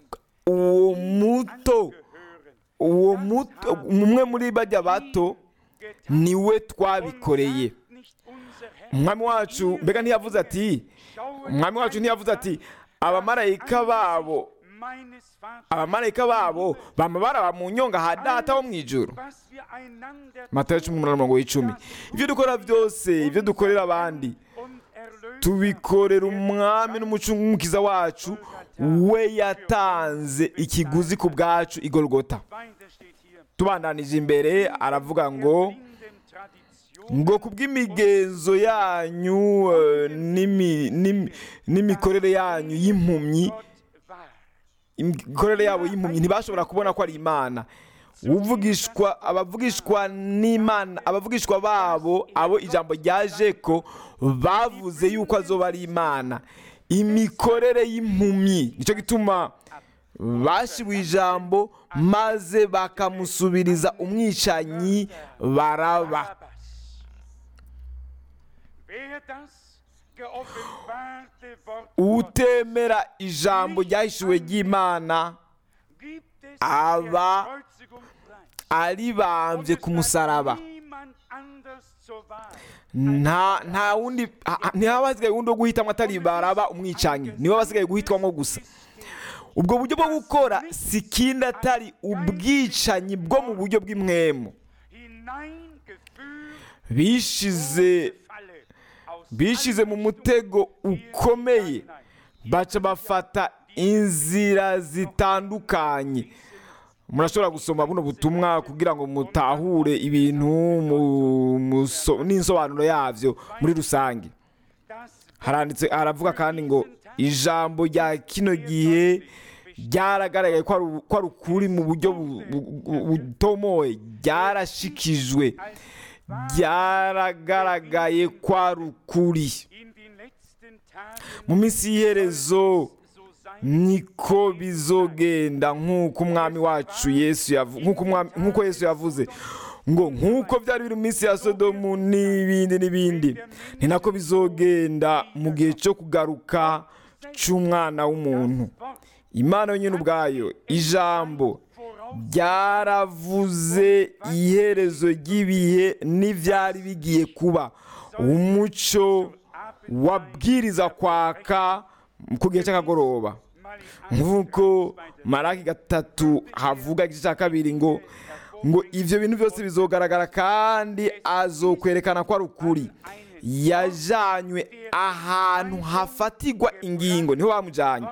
[SPEAKER 2] uwo muto
[SPEAKER 3] gehören,
[SPEAKER 2] uwo muto umwe muri bajya bato niwe twabikoreye
[SPEAKER 3] nicht unser Herr.
[SPEAKER 2] umwami wacu mbega ntiyavuze ati umwami wacu ntiyavuze ati abamarayika babo
[SPEAKER 3] meines Vaters,
[SPEAKER 2] abamarayika babo bama baraba mu nyonga ha data wo mu ijuru
[SPEAKER 3] was wir einander
[SPEAKER 2] matayo cumi n'umunani mirongo w'icumi ibyo dukora byose ibyo dukorera abandi
[SPEAKER 3] und Erlöser
[SPEAKER 2] tubikorera umwami n'umucungukiza wacu we yatanze ikiguzi ku bwacu igorogota
[SPEAKER 3] weiter steht hier.
[SPEAKER 2] tubandanije imbere aravuga ngo
[SPEAKER 3] Blinden Tradition
[SPEAKER 2] ngo kubw'imigenzo yanyu eh, n'imi- n'imi- n'imikorere yanyu y'impumyi
[SPEAKER 3] Gott war.
[SPEAKER 2] imikorere yabo y'impumyi ntibashobora kubona ko ari imana uvugishwa abavugishwa n'imana abavugishwa babo abo ijambo ryaje ko bavuze yuko azoba ari imana imikorere y'impumyi nicyo gituma bashiwe ijambo maze bakamusubiriza umwicanyi baraba
[SPEAKER 3] Barabbas. Wer das geoffenbarte Wort Gottes
[SPEAKER 2] utemera ijambo ryahishuwe ry'imana
[SPEAKER 3] gibt es
[SPEAKER 2] aber
[SPEAKER 3] der Kreuzigung frei.
[SPEAKER 2] aribambye ku musaraba
[SPEAKER 3] Niemand anders zur Wahl.
[SPEAKER 2] nta nta wundi ha- ha- ntihaba hasigaye wundi wo guhitamo atari baraba umwicanyi niwe basigaye guhitwamo gusa ubwo buryo bwo gukora si ikindi atari ubwicanyi bwo mu buryo bw'imwemu
[SPEAKER 3] Hineingeführt
[SPEAKER 2] bishize
[SPEAKER 3] Falle aus
[SPEAKER 2] bishize mu mutego ukomeye baca bafata inzira zitandukanye murashobora gusoma buno butumwa kugira ngo mutahure ibintu mu- muso- n'insobanuro yabyo muri rusange
[SPEAKER 3] das
[SPEAKER 2] haranditse haravuga kandi ngo ijambo rya kino gihe ryaragaragaye ko ari- ko ari ukuri mu buryo bu- bu- bu- butomoye ryarashikijwe ryaragaragaye ko ari ukuri
[SPEAKER 3] in den letzten Tagen
[SPEAKER 2] mu minsi y'iherezo niko bizogenda nk'uko umwami wacu yesu yavu- nk'uko umwami- nk'uko yesu yavuze ngo nk'uko byari biri mu minsi ya sodomu n'ibindi n'ibindi ni nako bizogenda mu gihe cyo kugaruka cy'umwana w'umuntu imana yonyine ubwayo ijambo ryaravuze iherezo ry'ibihe n'ibyari bigiye kuba umucyo wabwiriza kwaka ku gihe cy'akagoroba nk'uko maraki gatatu havuga igice cya kabiri ngo ngo ibyo bintu byose bizogaragara kandi azokwerekana ko ari ukuri yajanywe ahantu hafatirwa ingingo niho bamujyanye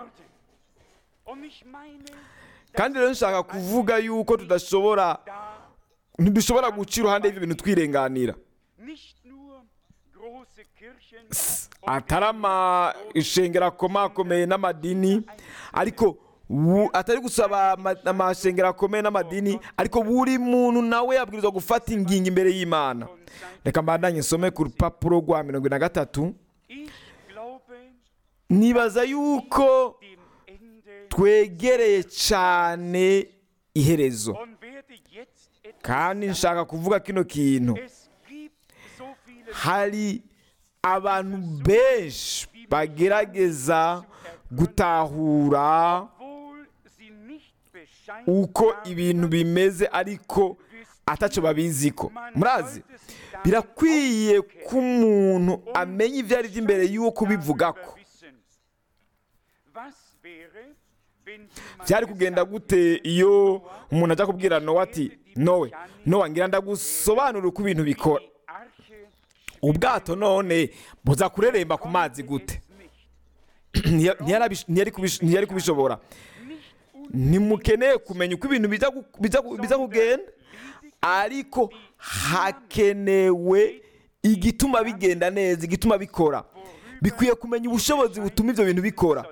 [SPEAKER 2] kandi rero nshaka kuvuga yuko tudashobora ntidushobora guca iruhande y'ibyo bintu twirenganira atari amashengero akomakomeye n'amadini ariko bu- atari gusaba ama- amashengero akomeye n'amadini ariko buri muntu nawe yabwirizwa gufata ingingo imbere y'imana reka mbandanye nsome ku rupapuro rwa mirongo ine na gatatu nibaza yuko twegereye cyane iherezo kandi nshaka kuvuga kino kintu hari abantu benshi bagerageza gutahura uko ibintu bimeze ariko atacyo babiziko murazi birakwiye ko umuntu amenya ibyo ari byo imbere y'uwo kubivuga ko byari kugenda gute iyo umuntu ajya kubwira nowa ati nowe nowa ngira ndagusobanurira uko ibintu bikora ubwato none buza kureremba ku mazi gute Ntiya- ntiyarabish- ntiyari kubish- ntiyari kubishobora ntimukeneye kumenya uko ibintu bijya gu- bijya gu- bijya kugenda ariko hakenewe igituma bigenda neza igituma bikora bikwiye kumenya ubushobozi butuma ibyo bintu bikora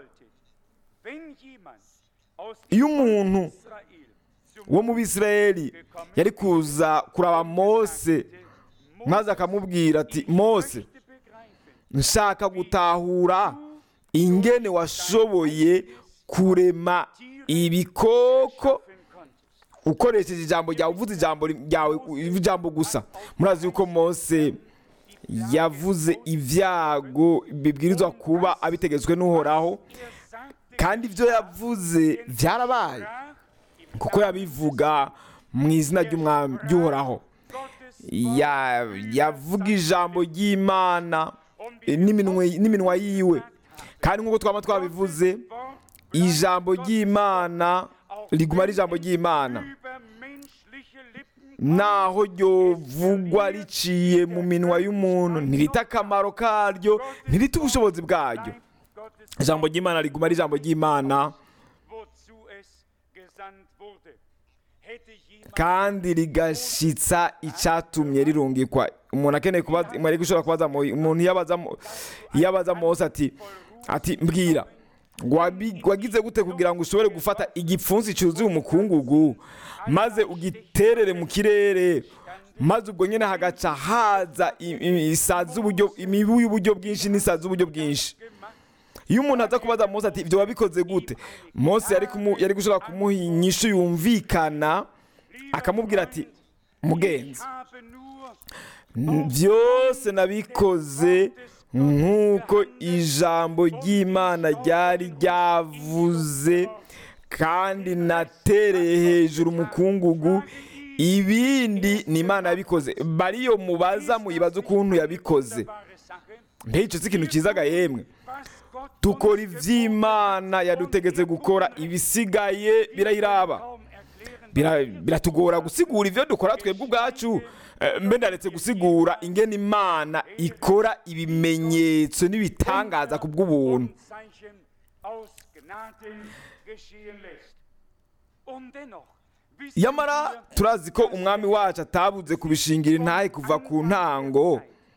[SPEAKER 2] iyo umuntu wo mu bisirayeli yari kuza kuraba mose maze akamubwira ati mose nshaka gutahura ingene washoboye kurema ibikoko ukoresheje ijambo ryawe uvuze ijambo ryawe ijambo gusa murazi yuko mose yavuze ibyago bibwirizwa kuba abitegetswe n'uhoraho kandi ibyo yavuze byarabaye kuko yabivuga mu izina ry'umwami ry'uhoraho Ya- yavuga ijambo ry'imana eh, n'iminwe- n'iminwa yiwe kandi nk'uko twaba twabivuze ijambo ry'imana riguma ari ijambo ry'imana naho ryovugwa riciye mu minwa y'umuntu ntirita akamaro karyo ntirita ubushobozi bwaryo ijambo ry'imana riguma ari ijambo ry'imana kandi rigashitsa icyatumye rirungikwa umuntu akeneye kubaza mwari gushobora kubaza Mo- umuntu iyo abaza Mo- iyo abaza mose ati ati mbwira wabi- wagize gute kugira ngo ushobore gufata igipfunsi cyuzuye umukungugu maze ugiterere mu kirere maze ubwo nyine hagaca haza i- i- isazi z'uburyo imibu y'uburyo bwinshi n'isazi z'uburyo bwinshi iyo umuntu aza kubaza mose ati ibyo wabikoze gute mose yari kumu- yari gushobora kumuha inyishu yumvikana akamubwira ati mugenzi byose nabikoze nk'uko ijambo ry'imana ryari ryavuze kandi natereye hejuru umukungugu ibindi ni imana yabikoze bariyo mubaza muyibaza ukuntu yabikoze mbega si ikintu cyizaga yemwe dukora iby'imana yadutegetse gukora ibisigaye birayiraba Bira- biratugora gusigura ibyo dukora twebwe ubwacu Eh, mbe ndaretse gusigura ingene imana ikora ibimenyetso n'ibitangaza ku bw'ubuntu yamara turazi ko umwami wacu atabuze kubishingira intahe kuva ku ntango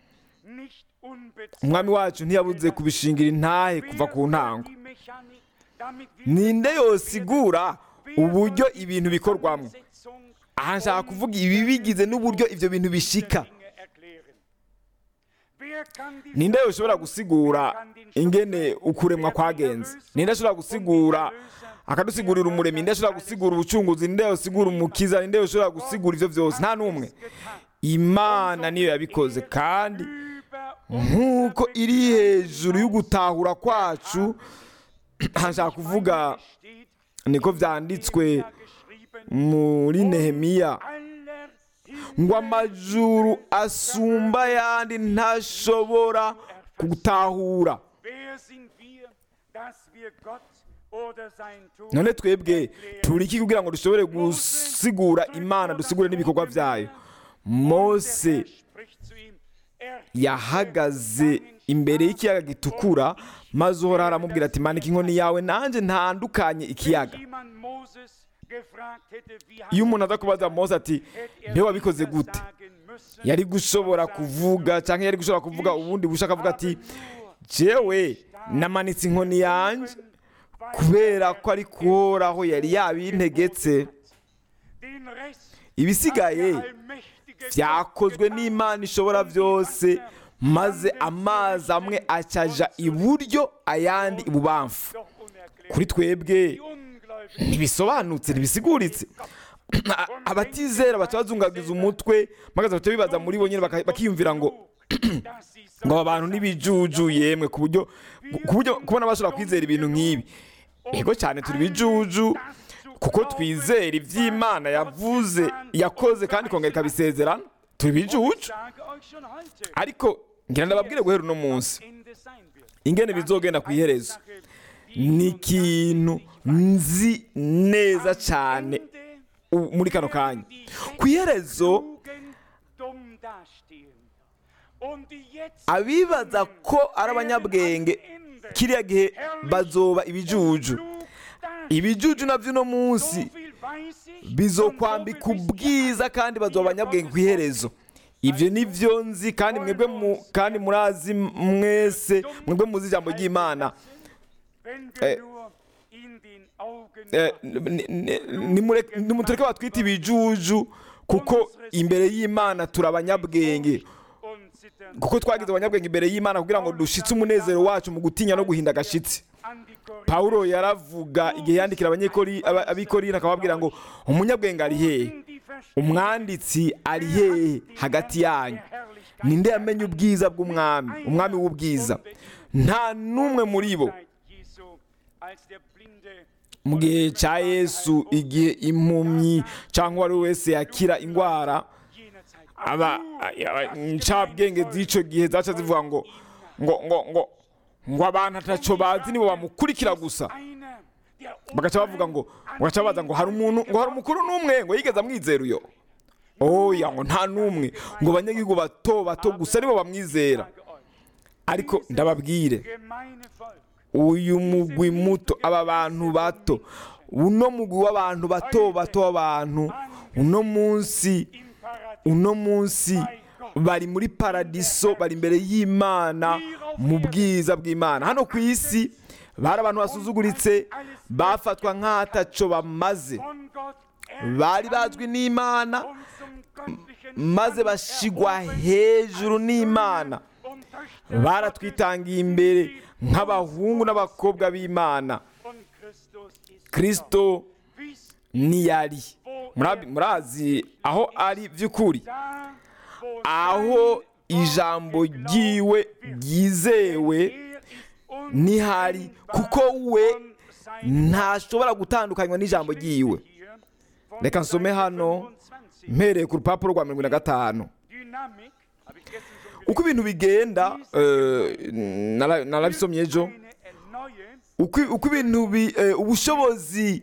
[SPEAKER 2] umwami wacu ntiyabuze kubishingira intahe kuva ku ntango ninde yosigura uburyo ibintu bikorwamo aha nshaka kuvuga ibi bigize n'uburyo ibyo bintu bishika ninde ushobora gusigura ingene ukuremwa kwagenze ninde ashobora gusigura akadusigurira umuremyi ninde ashobora gusigura ubucunguzi ninde usigura umukiza ninde ushobora gusigura ivyo vyose nta n'umwe imana niyo yabikoze kandi nk'uko iri hejuru y'ugutahura kwacu nshaka kuvuga niko vyanditswe muri nehemiya ngo amajuru asumba ayandi ntashobora gutahura none twebwe turi iki kugira ngo dushobore gusigura imana dusigure n'ibikorwa byayo mose yahagaze imbere y'ikiyaga gitukura maze uhora aramubwira ati manika inkoni yawe nanjye ntandukanye ikiyaga iyo umuntu aza kubaza mose ati mbe wabikoze gute yari gushobora kuvuga cyangwa yari gushobora kuvuga ubundi bushaka avuga ati jewe namanitse inkoni yanjye kubera ko ari kuhoraho yari yabintegetse ibisigaye byakozwe n'imana ishobora byose maze amazi amwe acaja iburyo ayandi ibubamfu kuri twebwe ntibisobanutse ntibisiguritse abatizera baca bazungagiza umutwe magaze baca bibaza muri bo nyine bakiyumvira ngo ngo aba bantu n'ibijuju yemwe ku buryo ku buryo kubona bashobora kwizera ibintu nk'ibi ego cyane turi bijuju kuko twizera iby'imana yavuze yakoze kandi ikongera ikabisezerana turi bijuju ariko ngira ndababwire guhera uno munsi ingene bizogenda ku iherezo ni ikintu nzi neza cyane muri kano kanya ku iherezo abibaza ko ari abanyabwenge kiriya gihe bazoba ibijuju ibijuju nabyo uno munsi bizokwambika ubwiza kandi bazoba abanyabwenge ku iherezo ibyo ni byo nzi kandi mwebwe kandi murazi mwese mwebwe muzi ijambo ry'imana nimutureke batwite ibijuju kuko imbere y'imana turi abanyabwenge kuko twagize abanyabwenge imbere y'imana kugira ngo dushitse umunezero wacu mu gutinya no guhinda agashitsi pawulo yaravuga igihe yandikira abikorina akababwira ngo umunyabwenge ari hehe umwanditsi ari hehe hagati yanyu ninde yamenye ubwiza bw'umwami umwami w'ubwiza nta n'umwe muri bo mu gihe cya yesu igihe impumyi cyangwa uwo ari we wese yakira indwara aba ncabwenge z'icyo gihe zaca zivuga ngo ngo ngo ngo ngo abantu atacyo bazi nibo bamukurikira gusa bagaca bavuga ngo bagaca babaza ngo hari umuntu ngo hari umukuru n'umwe ngo yigeze amwizera uyo oya ngo nta n'umwe ngo abanyagihugu bato bato gusa nibo bamwizera ariko ndababwire uyu mugwi muto aba bantu bato uno mugwi w'abantu bato bato w'abantu uno munsi uno munsi bari muri paradiso bari imbere y'imana mu bwiza bw'imana hano ku isi bari abantu basuzuguritse bafatwa nk'ataco bamaze bari bazwi n'imana maze bashigwa hejuru n'imana baratwitangiye imbere nk'abahungu n'abakobwa b'imana kirisito niyari murazi aho ari by'ukuri aho ijambo ryiwe ryizewe nihari kuko we ntashobora gutandukanywa n'ijambo ryiwe reka nsome hano mpereye ku rupapuro rwa mirongo na gatanu uko ibintu bigenda narabisomye ejo uko ibintu ubushobozi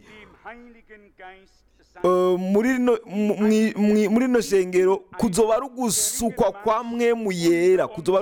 [SPEAKER 2] muri rino shengero kuzoba ari ugusukwa kwa mwemu yera kuzoba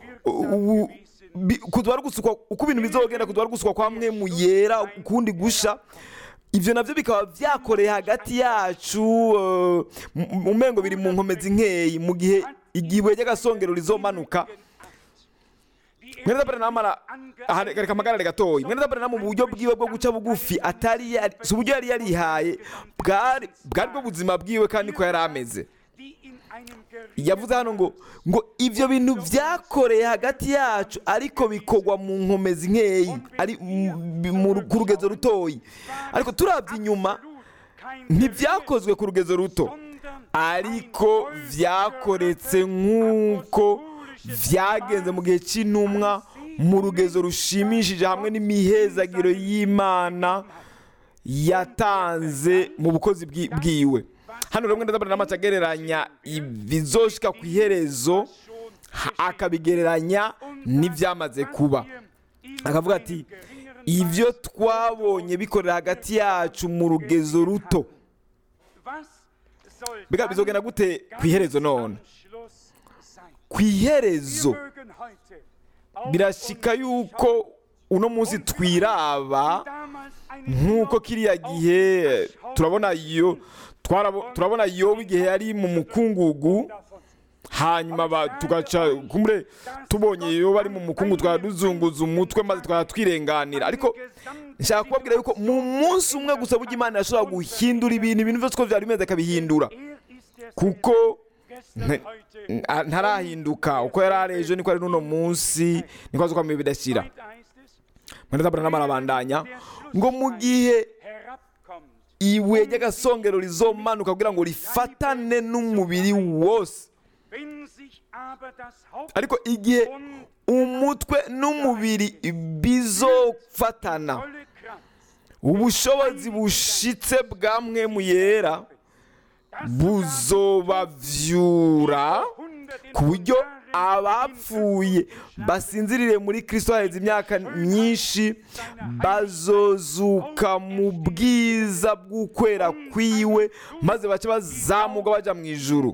[SPEAKER 2] ari ugusukwa uko ibintu bizogenda kuzoba ari ugusukwa kwa mwemu yera ukundi gusha ibyo nabyo bikaba byakoreye hagati yacu mu mengo biri mu nkomezi nkeyi mu gihe igihe ry'agasongero rizomanuka mwene dabere namara reka amagarare gatoya mwene dabere na mu buryo bwiwe bwo guca bugufi atari si uburyo yari yarihaye bwari bwo buzima bwiwe kandi ko yari ameze yavuze hano ngo ngo ibyo bintu byakoreye hagati yacu ariko bikorwa mu nkomezi nkeyi ari mu- mu- ku rugezo rutoyi ariko turabye inyuma ntibyakozwe ku rugezo ruto ariko byakoretse nk'uko byagenze mu gihe cy'intumwa mu rugezo rushimishije hamwe n'imihezagiro y'imana yatanze mu bukozi bwi- bwiwe hano rero ndabona n'amace agereranya ibizoshika ku iherezo ha- akabigereranya n'ibyamaze kuba akavuga ati ibyo twabonye bikorera hagati yacu mu rugezo ruto mbega bizogenda gute ku iherezo none ku iherezo birashika yuko uno munsi twiraba nk'uko kiriya gihe turabona yo twarabo- turabona yobu igihe yari mu mukungugu hanyuma ba- tugaca kumure tubonye yo bari mu mukungu twaba duzunguza umutwe maze twaba twirenganira ariko nshaka kubabwira yuko mu munsi umwe gusa burya imana yashobora guhindura ibintu ibintu byose uko byari bimeze akabihindura kuko nte- nta- ntarahinduka uko yari ari ejo niko ari n'uno munsi niko azi ko ibihe bidashyira mwene zabura n'amarabandanya ngo mu gihe ibuye ry'agasongero rizomanuka kugira ngo rifatane n'umubiri wose ariko igihe umutwe n'umubiri bizofatana ubushobozi bushitse bwa mwemu yera buzobavyura ku buryo abapfuye basinzirire muri kristo haheze imyaka myinshi bazozuka mu bwiza bw'ukwera kwiwe maze bace bazamuka baja mu ijuru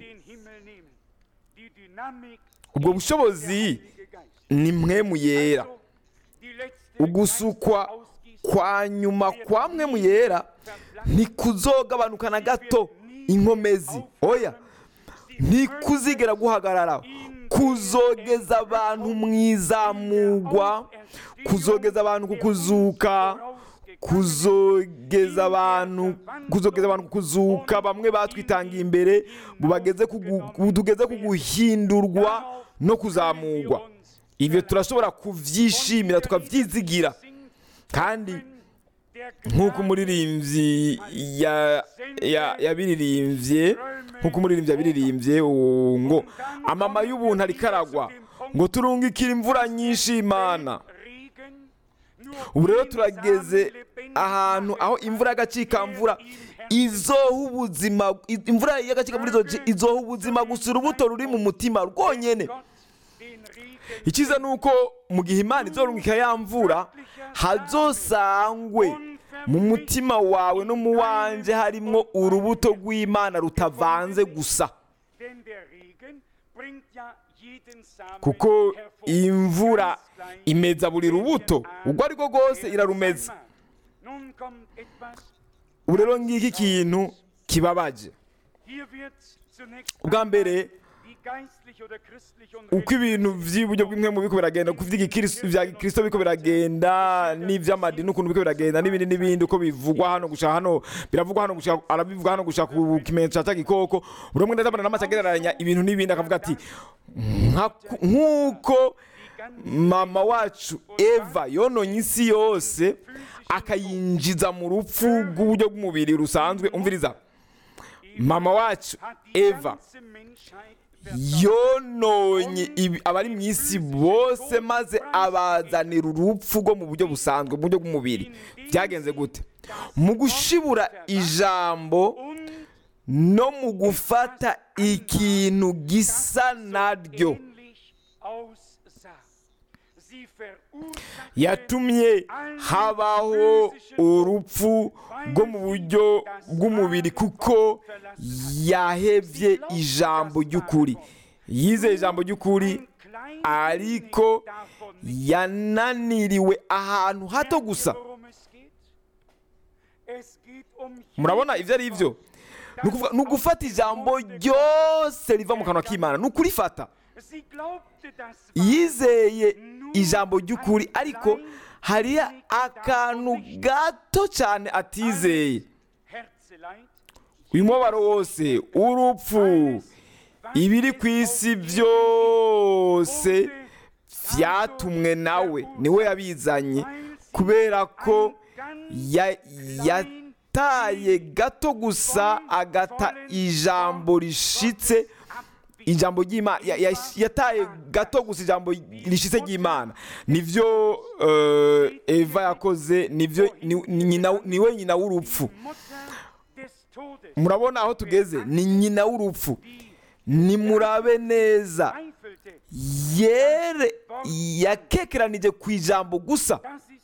[SPEAKER 2] ubwo bushobozi ni mwemu yera ugusukwa kwa nyuma kwa mwemu yera ntikuzogabanuka na gato inkomezi oya ntikuzigera guhagarara kuzogeza abantu mu izamugwa kuzogeza abantu ku kuzuka kuzogeza abantu kuzogeza abantu ku kuzuka bamwe batwitangiye imbere bubageze ku gu- ku- tugeze ku guhindurwa no kuzamurwa ibyo turashobora kubyishimira tukabyizigira kandi nk'uko umuririmbyi ya- ya- yabiririmbye nk'uko umuririmbyi yabiririmbye uwo ngo amama y'ubuntu ariko aragwa ngo turungikire imvura nyinshi imana ubu rero turageze ahantu aho imvura y'agacikamvura izoha ubuzima imvura y'agacikamvura izo- izoha ubuzima gusa urubuto ruri mu mutima rwonyene icyiza ni uko mu gihe imana izorungika ya mvura hazosangwe mu mutima wawe no mu wanje harimwo urubuto rw'imana rutavanze gusa kuko imvura imeza buri rubuto ubwo ari rwo rwose irarumeza ubu rero ngiki ikintu kibabaje ubwa mbere uko ibintu by'iburyo bw'imwe mu biko biragenda ku by'igikristo bya gikristo biko biragenda n'iby'amadini ukuntu biko biragenda n'ibindi n'ibindi uko bivugwa hano gushaka hano biravugwa hano gushaka arabivuga hano gushaka ku kimenyetso cya gikoko buri umwe ndabona n'amaso agereranya ibintu n'ibindi akavuga ati "Nka- nk'uko mama wacu eva yononye isi yose akayinjiza mu rupfu rw'uburyo bw'umubiri rusanzwe umviriza mama wacu eva yononye ibi- abari mu isi bose maze abazanira urupfu rwo mu buryo busanzwe mu buryo bw'umubiri byagenze gute mu gushibura ijambo no mu gufata ikintu gisa naryo yatumye habaho urupfu rwo mu buryo bw'umubiri kuko yahebye ijambo ry'ukuri yizeye ijambo ry'ukuri ariko yananiriwe ahantu hato gusa murabona ibyo ari byo Ni ukuvuga- ni ugufata ijambo ryose riva mu kanwa k'imana ni ukurifata yizeye ijambo ry'ukuri ariko hariyo akantu gato cyane atizeye uyu mubabaro wose urupfu ibiri ku isi byose byatumwe nawe niwe yabizanye kubera ko ya- yataye gato gusa agata ijambo rishitse ijambo ry'imana ya- ya- yataye gato gusa ijambo rishitse ry'imana nivyo eh, eva yakoze nivyo ni- ni nyina- niwe nyina w'urupfu murabona aho tugeze ni nyina w'urupfu nimurabe neza yere yakekeranije ku ijambo gusa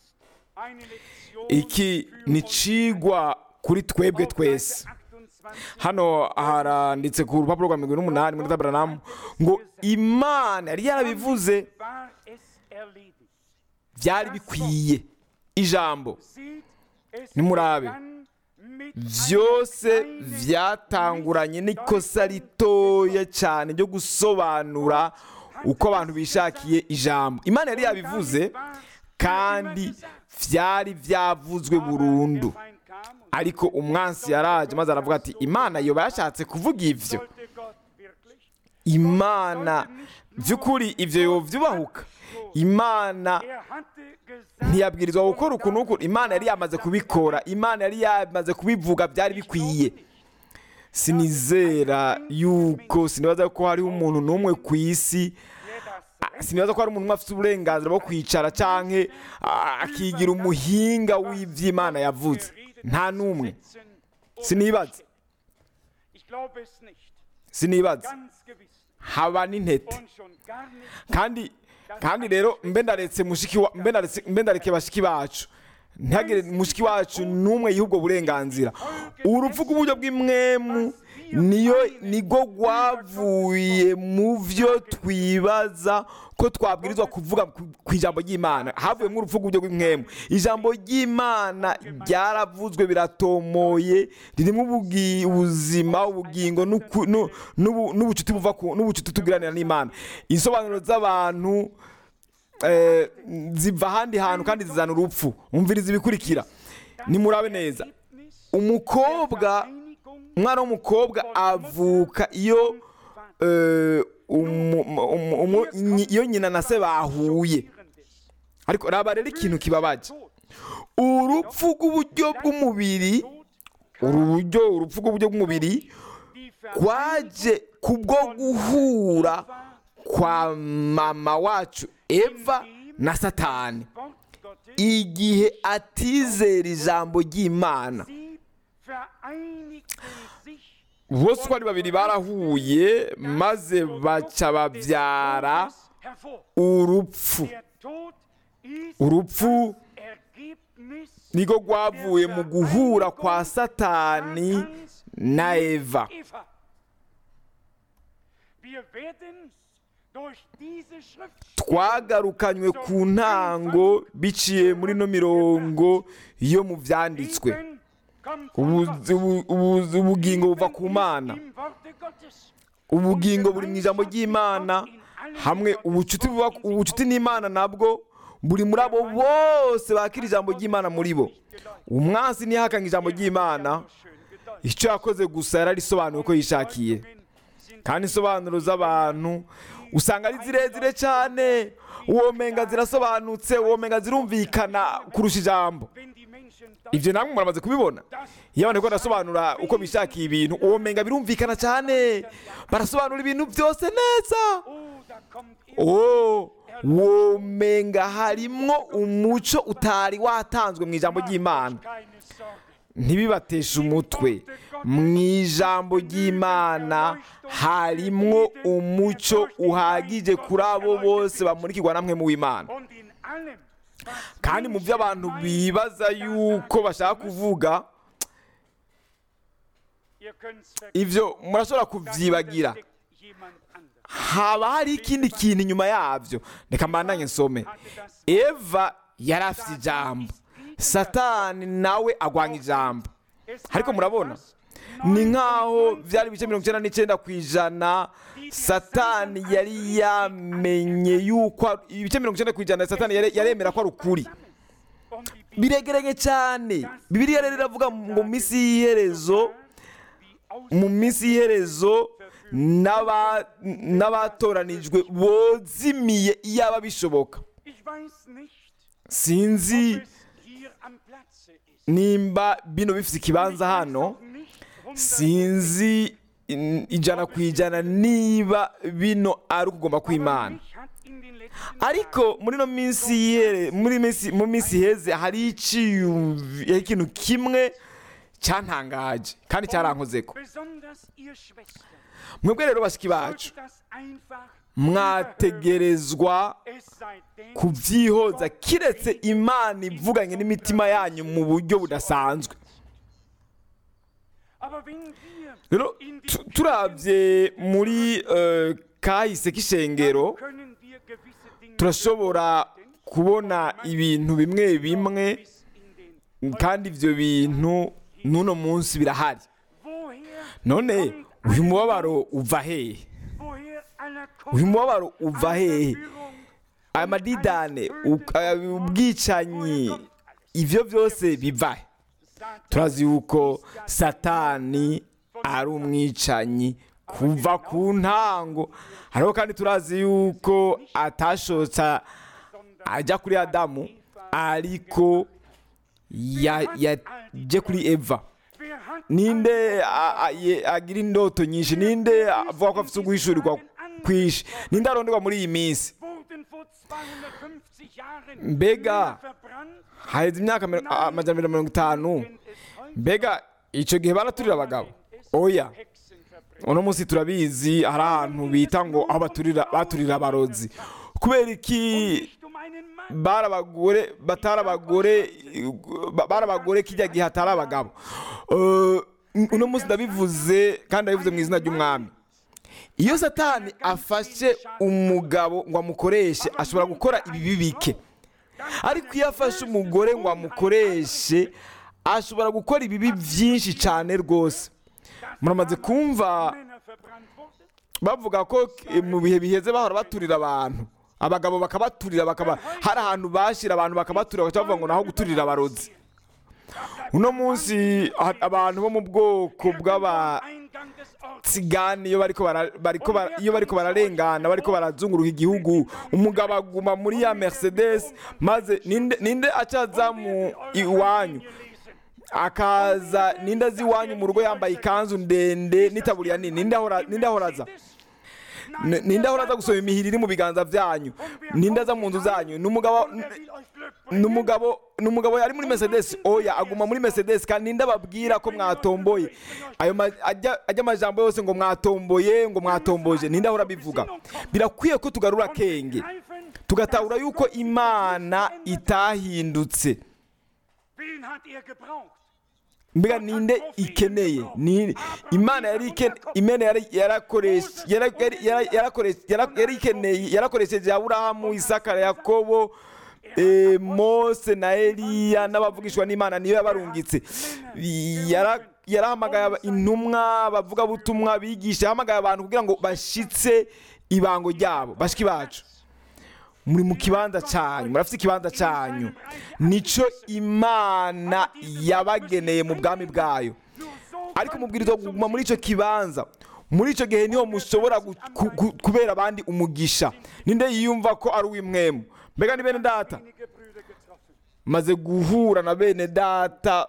[SPEAKER 2] iki ni cigwa kuri twebwe twese hano haranditse ku rupapuro rwa mirongo ine n'umunani muri taberanamu ngo imana yari yarabivuze byari bikwiye ijambo nimurabe byose byatanguranye n'ikosa ritoya cyane ryo gusobanura uko abantu bishakiye ijambo imana yari yabivuze kandi byari byavuzwe burundu ariko umwansi yaraje maze aravuga ati imana yoba yashatse kuvuga ibyo imana by'ukuri ibyo yobyubahuka imana ntiyabwirizwa gukora uku n'uku imana yari yamaze kubikora imana yari yamaze kubivuga byari bikwiye sinizera yuko sinibaza ko hariho umuntu n'umwe ku isi sinibaza ko hari umuntu umwe afite uburenganzira bwo kwicara cyangwa akigira umuhinga w'iby'imana yavuze nta n'umwe sinibaza sinibaza haba n'intete kandi kandi rero mbe ndaretse mushiki wa mbe ndaretse mbe ndareke bashiki bacu ntihagire mushiki wacu n'umwe yiha ubwo burenganzira urupfu rw'uburyo bw'imwemu niyo nigo rwavuye mu byo twibaza ko twabwirizwa kuvuga ku- ku ijambo ry'imana havuyemo urupfu rw'uburyo bw'imwemu ijambo ry'imana ryaravuzwe biratomoye ririmo ubugi- ubuzima ubugingo n'uku- nu- n'ubu- n'ubucuti buva ku n'ubucuti tugiranira n'imana insobanuro z'abantu eh, ziva ahandi hantu kandi zizana urupfu umviriza ibikurikira nimurabe neza umukobwa umwana w'umukobwa avuka iyo eh, umu- umu- umu- nyi- iyo nyina na se bahuye ariko raba rero ikintu kibabaje urupfu rw'uburyo bw'umubiri uru buryo urupfu rw'uburyo bw'umubiri kwaje kubwo guhura kwa mama wacu eva na satani igihe atizera ijambo ry'imana bose uko ari babiri barahuye maze baca babyara urupfu urupfu niko rwavuye mu guhura kwa satani na eva twagarukanywe ku ntango biciye muri no mirongo yo mu byanditswe Ubu- ubu- ubu- ubugingo buva ku mana ubugingo buri mu ijambo ry'imana hamwe ubucuti buba ubucuti n'imana nabwo buri muri abo bose bakira ijambo ry'imana muri bo umwansi ntiyahakanye ijambo ry'imana icyo yakoze gusa yararisobanuye uko yishakiye kandi insobanuro z'abantu usanga ari zirezire cyane uwo menga zirasobanutse uwo menga zirumvikana kurusha ijambo ibyo namwe muramaze kubibona iyo abantu bariko barasobanura uko bishakiye ibintu uwo menga birumvikana cyane barasobanura ibintu byose neza oh uwo menga harimwo umuco utari watanzwe mu ijambo ry'imana ntibibateshe umutwe mu ijambo ry'imana harimwo umuco uhagije kuri abo bose bamurikirwa namwe mu w'imana kandi mu byo abantu bibaza yuko bashaka kuvuga ibyo murashobora kubyibagira haba hari ikindi kintu inyuma yabyo reka mbandanye nsome eva yari afite ijambo satani nawe agwanya ijambo ariko murabona ni nk'aho byari ibice mirongo icyenda n'icyenda ku ijana satani yari yamenye yuko ibice mirongo icyenda ku ijana satani yare- yaremera ko ari ukuri biregeranye cyane bibiliya rero iravuga ngo mu minsi y'iherezo mu minsi y'iherezo n'aba- n'abatoranijwe bozimiye iyaba bishoboka
[SPEAKER 3] Ich weiß nicht,
[SPEAKER 2] sinzi
[SPEAKER 3] ob es hier am Platze ist.
[SPEAKER 2] nimba bino bifite ikibanza
[SPEAKER 3] Ich weiß
[SPEAKER 2] hano
[SPEAKER 3] auch nicht, hundert-
[SPEAKER 2] sinzi in- ijana ku ijana niba bino ari ukugomba
[SPEAKER 3] Aber
[SPEAKER 2] kw'imana
[SPEAKER 3] mich hat in den letzten
[SPEAKER 2] ariko muri ino minsi yihere muri minsi mu minsi iheze hari iciyumvi ikintu kimwe cyantangaje kandi cyarankozeko
[SPEAKER 3] besonders ihr Schwestern,
[SPEAKER 2] mwebwe rero bashiki bacu
[SPEAKER 3] sollte das einfach
[SPEAKER 2] mwategerezwa
[SPEAKER 3] es sei denn,
[SPEAKER 2] kubyihoza kiretse imana ivuganye n'imitima yanyu mu buryo budasanzwe
[SPEAKER 3] aber wenn wir
[SPEAKER 2] rero
[SPEAKER 3] in die
[SPEAKER 2] tu- turabye muri eh, kahise k'ishengero
[SPEAKER 3] können wir gewisse Dinge
[SPEAKER 2] turashobora kubona ibintu bimwe bimwe
[SPEAKER 3] bis in den
[SPEAKER 2] kandi ibyo bintu n'uno munsi birahari
[SPEAKER 3] woher
[SPEAKER 2] none uyu mubabaro uva hehe
[SPEAKER 3] woher aller
[SPEAKER 2] uyu mubabaro uva hehe
[SPEAKER 3] Verwirrung,
[SPEAKER 2] aya madidane u- aya ubwicanyi ibyo byose biva he turazi yuko satani ari umwicanyi kuva ku ntango hariho kandi turazi yuko atashotsa ajya kuri adamu ariko ya- yaje kuri eva
[SPEAKER 3] wer hat
[SPEAKER 2] ninde a- a- ye- agira indoto nyinshi ninde avuga ko afite uguhishurirwa kwinshi ninde aronderwa muri iyi minsi
[SPEAKER 3] wurden vor 250 Jahren
[SPEAKER 2] Mbega.
[SPEAKER 3] Männer verbrannt,
[SPEAKER 2] haheze imyaka mi- a- amajana abiri na mirongo itanu
[SPEAKER 3] wenn es heute
[SPEAKER 2] mbega icyo gihe baraturira abagabo oya
[SPEAKER 3] Hexen verbrennt.
[SPEAKER 2] uno munsi turabizi hari ahantu bita ngo aho baturira baturira abarozi kubera iki
[SPEAKER 3] Nicht um einen Mann,
[SPEAKER 2] bari abagore batari abagore ba- bari abagore kijya gihe hatari abagabo Eh, uno munsi ndabivuze kandi ndabivuze mu izina ry'umwami iyo satani afashe umugabo ngo amukoreshe ashobora gukora ibibi bike ariko iyo afashe umugore ngo amukoreshe ashobora gukora ibibi byinshi cyane rwose muramaze kumva
[SPEAKER 3] Männer verbrannt wurden.
[SPEAKER 2] bavuga ko eh, mu bihe biheze bahora baturira abantu abagabo bakabaturira bakaba hari ahantu bashyira abantu bakabaturira bagaca bavuga ngo naho guturira abarozi uno munsi ha- abantu bo mu bwoko bw'aba
[SPEAKER 3] Eingang des Ortes.
[SPEAKER 2] tsigani iyo bariko bara- bariko bara- iyo bariko bararengana bariko barazunguruka igihugu umugabo aguma muri ya mercedes maze ninde ninde acaza mu iwanyu akaza ninde azi iwanyu mu rugo yambaye ikanzu ndende n'itaburiya nini ninde ahora ninde ahora aza N- ninde ahora aza gusoma imihiri iri mu biganza byanyu ninde aza mu nzu zanyu ni umugabo
[SPEAKER 3] Er will euch Glück
[SPEAKER 2] ni
[SPEAKER 3] bringen.
[SPEAKER 2] umugabo ni umugabo yari muri mercedes oya aguma muri mercedes kandi ninde ababwira ko mwatomboye ayo ma- ajya ajya amajambo yose ngo mwatomboye ngo mwatomboje ninde ahora abivuga birakwiye ko tugarura akenge
[SPEAKER 3] Greifen,
[SPEAKER 2] tugatahura yuko imana itahindutse
[SPEAKER 3] wen hat er gebraucht?
[SPEAKER 2] mbega ninde ikeneye ni imana yari iken- imana yari yarakoreshe yara- yari- yara- yarakoreshe yara- yari ikeneye yarakoresheje aburahamu isaka yakobo eh, mose na eliya n'abavugishwa n'imana niyo yabarungitse Yara- yarahamagaye aba- intumwa abavugabutumwa bigisha yahamagaye abantu kugira ngo bashitse ibango ryabo bashiki bacu muri mu kibanza cyanyu murafite ikibanza cyanyu nico imana yabageneye mu bwami bwayo
[SPEAKER 3] Nur so
[SPEAKER 2] ariko mubwirizwa kuguma muri icyo kibanza muri icyo gihe niho mushobora gu- ku- ku- kubera abandi umugisha ninde yiyumva ko ari uw'imwemu mbega ni bene data
[SPEAKER 3] wenige Brüder getroffen.
[SPEAKER 2] maze guhura na bene data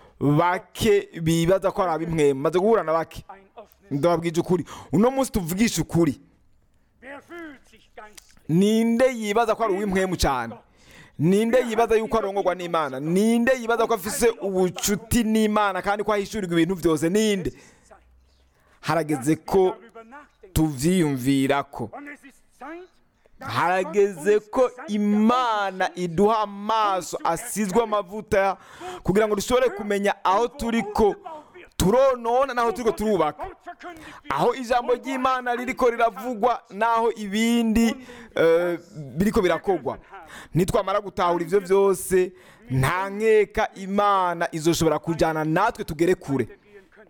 [SPEAKER 2] bake bibaza ko ari ab'imwemu maze guhura na bake
[SPEAKER 3] Ein offenes.
[SPEAKER 2] ndababwije ukuri uno munsi tuvugisha ukuri
[SPEAKER 3] Wer fühlt sich geistlich?
[SPEAKER 2] ninde yibaza ko ari uw'imwemu cyane ninde yibaza yuko arongorwa n'imana ninde yibaza ko afise ubucuti n'imana kandi ko ahishurirwa ibintu byose ninde
[SPEAKER 3] Zeit.
[SPEAKER 2] harageze
[SPEAKER 3] dass
[SPEAKER 2] ko
[SPEAKER 3] wir darüber nachdenken.
[SPEAKER 2] tuvyiyumvira ko
[SPEAKER 3] Und es ist Zeit, dass
[SPEAKER 2] harageze
[SPEAKER 3] Gott uns
[SPEAKER 2] ko
[SPEAKER 3] das Sein
[SPEAKER 2] imana iduha amaso asizwe amavuta kugira ngo dushobore kumenya aho turi ko turonona n'aho turi ko turubaka
[SPEAKER 3] Wort verkündigt wird.
[SPEAKER 2] aho ijambo ry'imana ririko riravugwa n'aho ibindi eh, biriko birakogwa nitwamara gutahura ivyo byose nta nkeka imana izoshobora kujyana natwe tugere kure
[SPEAKER 3] gehen können.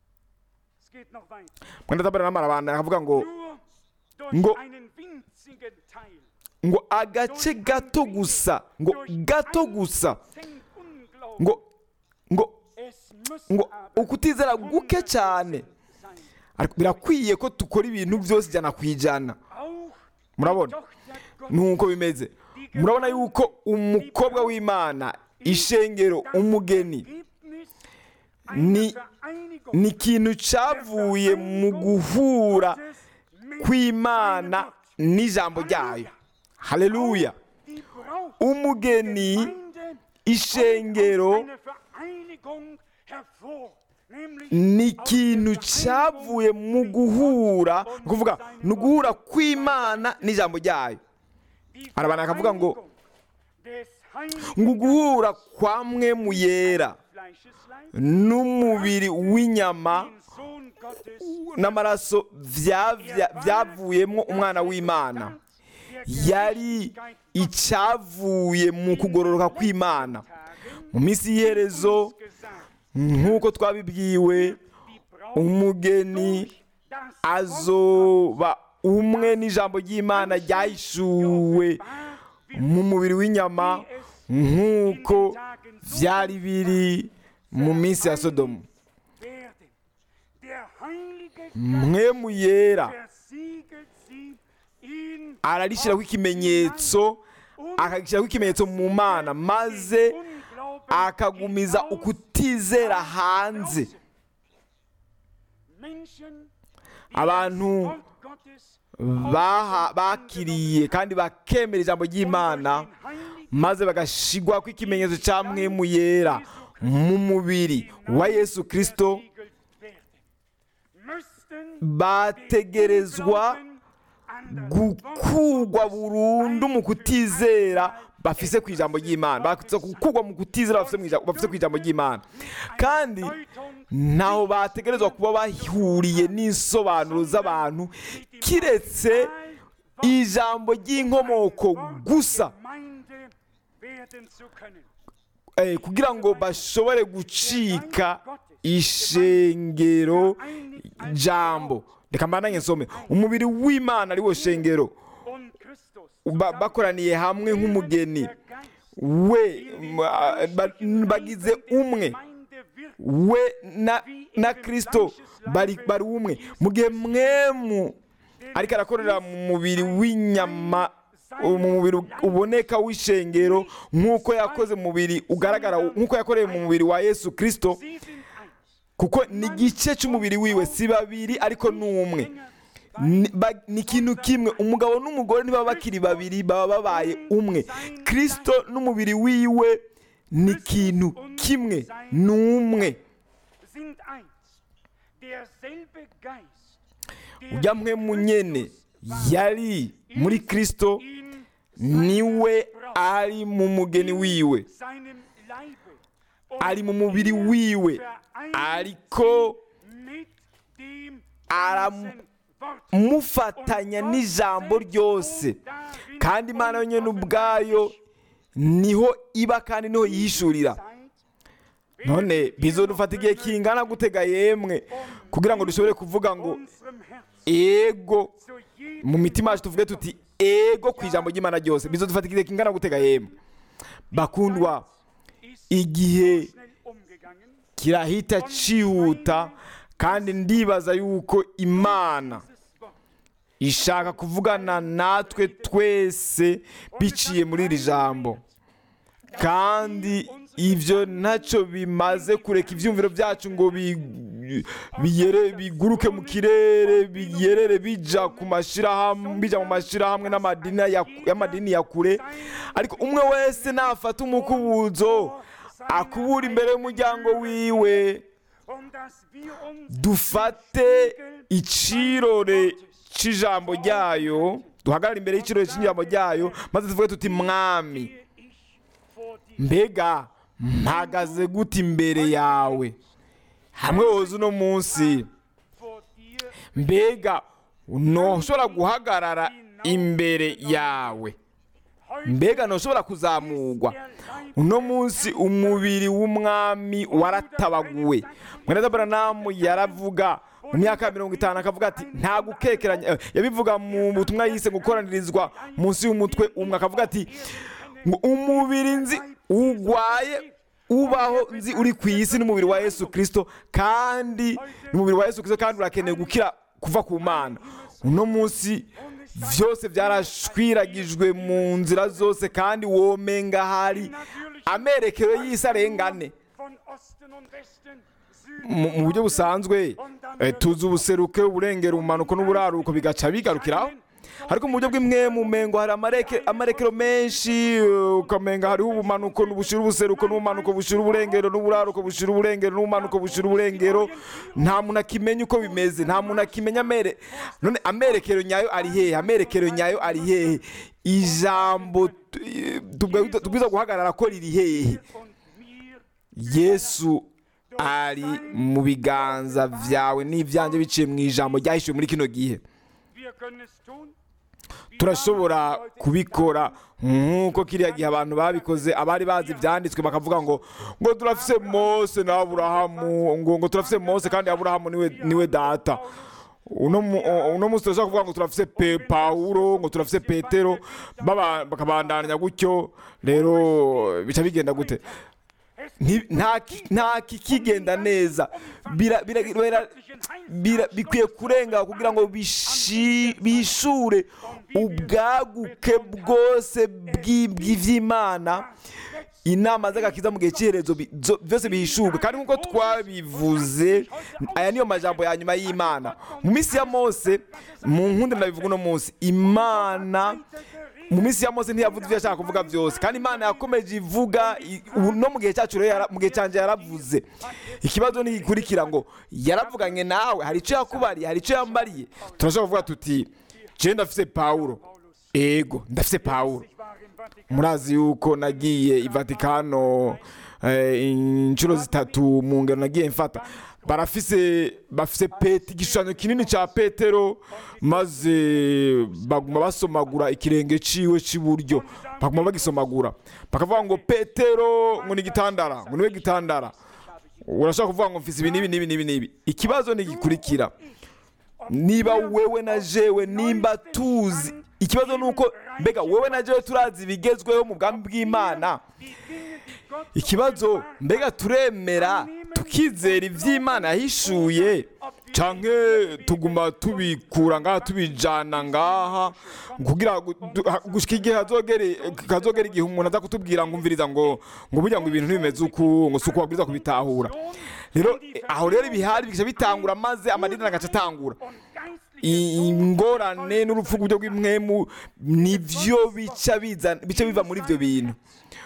[SPEAKER 3] Es geht noch weiter.
[SPEAKER 2] mwenda tabara n'amarabanda akavuga ngo
[SPEAKER 3] Nur durch
[SPEAKER 2] Ngo-
[SPEAKER 3] einen winzigen Teil.
[SPEAKER 2] ngo agace gato gusa ngo gato gusa
[SPEAKER 3] Prozent Unglauben.
[SPEAKER 2] ngo ngo
[SPEAKER 3] Es Es muss
[SPEAKER 2] ngo
[SPEAKER 3] aber
[SPEAKER 2] ukutizera guke cyane
[SPEAKER 3] sein.
[SPEAKER 2] ariko birakwiye ko dukora ibintu byose ijana ku ijana
[SPEAKER 3] Auch
[SPEAKER 2] murabona
[SPEAKER 3] Tochter Gottes,
[SPEAKER 2] nuko bimeze murabona yuko umukobwa w'imana ishengero umugeni
[SPEAKER 3] Ergebnis
[SPEAKER 2] ni
[SPEAKER 3] einer Vereinigung
[SPEAKER 2] ni ikintu cyavuye mu guhura
[SPEAKER 3] Gottes mit
[SPEAKER 2] kw'imana
[SPEAKER 3] seinem Gott.
[SPEAKER 2] n'ijambo ryayo haleluya
[SPEAKER 3] Die Braut
[SPEAKER 2] umugeni
[SPEAKER 3] Gemeinde
[SPEAKER 2] ishengero
[SPEAKER 3] kommt aus einer Vereinigung hervor, nämlich
[SPEAKER 2] ni
[SPEAKER 3] aus
[SPEAKER 2] ikintu
[SPEAKER 3] der
[SPEAKER 2] cyavuye mu guhura ni ukuvuga ni uguhura kw'imana n'ijambo ryayo
[SPEAKER 3] Die
[SPEAKER 2] Arabantu bakavuga ngo,
[SPEAKER 3] Vereinigung des Heiligen
[SPEAKER 2] ngo uguhura kwa mwe mu yera
[SPEAKER 3] Fleischesleib,
[SPEAKER 2] n'umubiri w'inyama
[SPEAKER 3] den Sohn Gottes,
[SPEAKER 2] n'amaraso bya- bya- byavuyemo umwana w'imana yari icyavuye mu kugororoka kw'imana mu minsi y'iherezo nk'uko twabibwiwe umugeni azoba umwe n'ijambo ry'imana ryahishuwe mu mubiri w'inyama nk'uko byari biri mu minsi ya sodomu mwe mu yera ararishyiraho ikimenyetso akagishyiraho ikimenyetso mu mana maze akagumiza ukutizera hanze abantu baha- bakiriye kandi bakemera ijambo ry'imana maze bagashigwa ko ikimenyetso cya mwe mu yera mu mubiri wa yesu kirisito bategerezwa gukurwa burundu mu kutizera bafise ku ijambo ry'imana bategerezwa gukurwa mu kutizera bafise mu ijambo- bafise ku ijambo ry'imana kandi ntaho bategerezwa kuba bahuriye n'isobanuro z'abantu kiretse ijambo ry'inkomoko gusa eh, kugira ngo bashobore gucika ishengero jambo reka mbananye nsome umubiri w'imana ari wo shengero ba- bakoraniye hamwe nk'umugeni we ma- ba- bagize umwe we na, na kristo bari, bari umwe mu gihe mwemu ariko arakorera mu mubiri w'inyama mu mubiri uboneka w'ishengero nk'uko yakoze mu mubiri ugaragara nk'uko yakoreye mu mubiri wa yesu kristo kuko ni igice cy'umubiri wiwe si babiri ariko ni umwe Ni- ba- ni ikintu kimwe umugabo n'umugore ntibaba bakiri babiri baba babaye umwe kristo n'umubiri wiwe ni ikintu kimwe ni umwe ujya mwe munyene yari muri kristo niwe ari mu mugeni wiwe ari mu mubiri wiwe ariko aramufatanya n'ijambo ryose kandi imana yonyine ubwayo niho iba kandi niho yihishurira none bizodufata igihe kingana gutega yemwe kugira ngo dushobore kuvuga ngo ego mu mitima yacu tuvuge tuti ego ku ijambo ry'imana ryose bizodufata igihe kingana gutega yemwe bakundwa igihe kirahita cyihuta kandi ndibaza yuko imana ishaka kuvugana natwe twese biciye muri iri jambo kandi ibyo ntacyo bimaze kureka ibyumviro byacu ngo bi- biyere biguruke mu kirere biyerere bija ku mashyirahamwe bija mu mashyirahamwe n'amadini ya- y'amadini ya kure ariko umwe wese nafata umukubuzo akubura imbere y'umuryango wiwe dufate icirore cy'ijambo ryayo duhagarare imbere y'icirore cy'ijambo ryayo maze tuvuge tuti mwami mbega mpagaze gute imbere yawe hamwe woza uno munsi mbega ntushobora guhagarara imbere yawe mbega ntushobora kuzamurwa uno munsi umubiri w'umwami waratabaguwe mwene buranamu yaravuga mu myaka ya mirongo itanu akavuga ati nta gukekeranya eh, yabivuga mu butumwa yise gukoranirizwa munsi y'umutwe umwe akavuga ati ngo umubiri nzi urwaye ubaho nzi uri ku isi n'umubiri wa yesu kirisito kandi n'umubiri wa yesu kirisito kandi urakeneye gukira kuva ku mana uno munsi byose byarashwiragijwe mu nzira zose kandi womenga hari amerekero y'isi arengane
[SPEAKER 3] von Osten und Westen,
[SPEAKER 2] mu mu buryo busanzwe eh, tuzi ubuseruke uburengero ubumanuko n'uburaruko bigaca bigarukiraho ariko mu buryo bw'imwe mu mengo hari amareke- amarekero menshi eh, ukamenga hariho ubumanuko bushira ubuseruko n'ubumanuko bushira uburengero n'uburaruko bushira uburengero n'ubumanuko bushira uburengero nta muntu akimenya uko bimeze nta muntu akimenya amere none amerekero nyayo ari hehe amerekero nyayo ari hehe ijambo tu- eh, tubwa- tubwiza guhagarara ko riri hehe
[SPEAKER 3] und mir
[SPEAKER 2] yesu ari mu biganza byawe n'ibyanjye biciye mu ijambo ryahishuwe muri kino gihe
[SPEAKER 3] wir können es tun.
[SPEAKER 2] turashobora kubikora nk'uko kiriya gihe abantu babikoze abari bazi ibyanditswe bakavuga ngo ngo turafise mose na aburahamu ngo ngo turafise mose kandi aburahamu niwe niwe data uno mu- uno munsi turashobora kuvuga ngo turafise pe pawulo ngo turafise petero baba- bakabandanya gutyo rero bica bigenda gute Nti- nta ki- nta kikigenda neza Bira- bira- bira- bira- bikwiye kurenga kugira ngo bishi- bishure ubwaguke bwose bw'i- bw'ivy'imana inama z'agakiza mu gihe cy'iherezo bi- zo- byose bihishurwe kandi nk'uko twabivuze aya niyo majambo ya nyuma y'imana mu minsi ya mose mu nkundi ndabivuga uno munsi imana mu minsi ya mose ntiyavuze ibyo yashaka kuvuga byose kandi imana yakomeje ivuga i- ubu no mu gihe cyacu rero yara- mu gihe cyanjye yaravuze ikibazo ntigikurikira ngo yaravuganye nawe hari icyo yakubariye hari icyo yambariye turashobora kuvuga tuti je ndafise pawulo ego ndafise pawulo
[SPEAKER 3] Ich war im Vatikan.
[SPEAKER 2] murazi yuko nagiye i vatikano eh, inshuro zitatu mu ngero nagiye mfata barafise bafise peti igishushanyo kinini cya petero maze baguma basomagura ikirenge ciwe cy'iburyo baguma bagisomagura bakavuga ngo petero ngo ni gitandara ngo niwe gitandara urashaka kuvuga ngo mfise ibi n'ibi n'ibi n'ibi n'ibi ikibazo ntigikurikira niba wewe na jewe nimba tuzi ikibazo ni uko mbega wewe na jewe turazi ibigezweho mu bwami bw'imana ikibazo mbega turemera tukizera iby'imana yahishuye canke tuguma tubikura ngaha tubijana ngaha kugira ngo du- ha- gushika igihe hazogere kazogera igihe umuntu aza kutubwira ngo umviriza ngo ngo burya ngo ibintu ntibimeze uku ngo si uko wabwiriza kubitahura rero eh, aho rero ibihari bigaca bitangura maze amadini agaca atangura
[SPEAKER 3] Und geistliche
[SPEAKER 2] I- ingorane n'urupfu rw'uburyo bw'imwemu nibyo bica biza bica biva muri ibyo bintu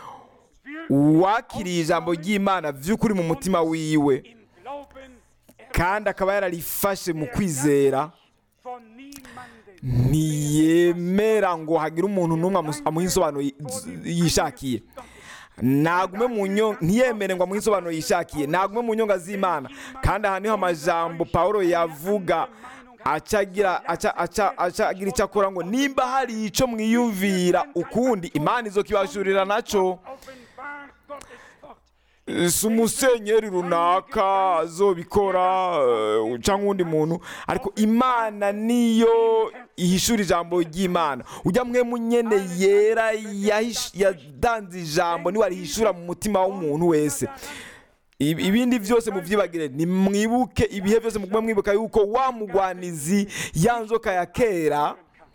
[SPEAKER 2] uwakiriye ijambo ry'imana by'ukuri mu mutima wiwe
[SPEAKER 3] im Glauben
[SPEAKER 2] kandi akaba yararifashe mu kwizera
[SPEAKER 3] von niemandem
[SPEAKER 2] ntiyemera ngo hagire umuntu n'umwe amu- amuha insobanuro yi- z- yishakiye nagume mu nyonga ntiyemere ngo amuhe insobanuro yishakiye nagume mu nyonga z'imana kandi aha niho amajambo paul yavuga aca agira aca aca aca agira icyo akora ngo nimba hari icyo mwiyumvira ukundi imana izokibashurira naco
[SPEAKER 3] offenbart Gottes Wort.
[SPEAKER 2] si umusenyeri runaka azobikora eh, cyangwa uwundi muntu ariko imana niyo ihishura ijambo ry'imana ujya mwe munyene yera yahish- yadanze ijambo niwe arihishura mu mutima w'umuntu wese Ibi- ibindi byose mubyibagire nimwibuke ibihe byose mugume mwibuka yuko wa mugwanizi ya nzoka ya kera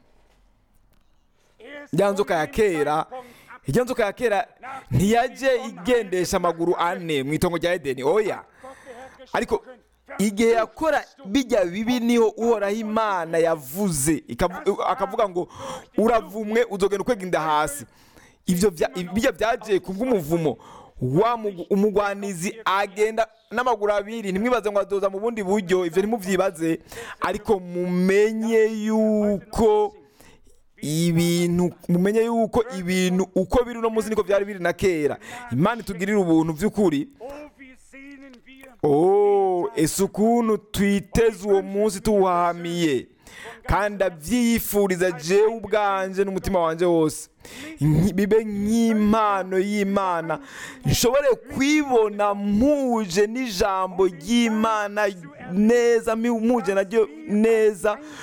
[SPEAKER 3] Er ist
[SPEAKER 2] ya
[SPEAKER 3] von
[SPEAKER 2] nzoka ya
[SPEAKER 3] dem
[SPEAKER 2] kera
[SPEAKER 3] Zeitpunkt ab,
[SPEAKER 2] ijya nzoka ya kera ntiyajye igendesha amaguru ane mu itongo rya edeni oya
[SPEAKER 3] Gott der Herr
[SPEAKER 2] ariko
[SPEAKER 3] gesprochen,
[SPEAKER 2] igihe yakora bijya bibi niho uhoraho imana yavuze ikavu- akavuga ngo uravumwe uzogenda ukwega inda hasi ibyo bya- bijya byagiye ku bw'umuvumo wa mugu- umugwanizi agenda n'amaguru abiri ntimwibaze ngo adoza mu bundi buryo ibyo ntimubyibaze ariko mumenye yuko ibintu mumenye yuko ibintu uko biri uno munsi niko byari biri na kera imana itugirira ubuntu by'ukuri
[SPEAKER 3] Oh, wie sehnen wir
[SPEAKER 2] Oh, ese ukuntu twiteze uwo munsi tuwuhamiye kandi abyiyifuriza jewe ubwanje n'umutima wanjye wose Nki- bibe nk'impano y'imana nshobore kwibona mpuje n'ijambo ry'imana neza mi- mpuje naryo neza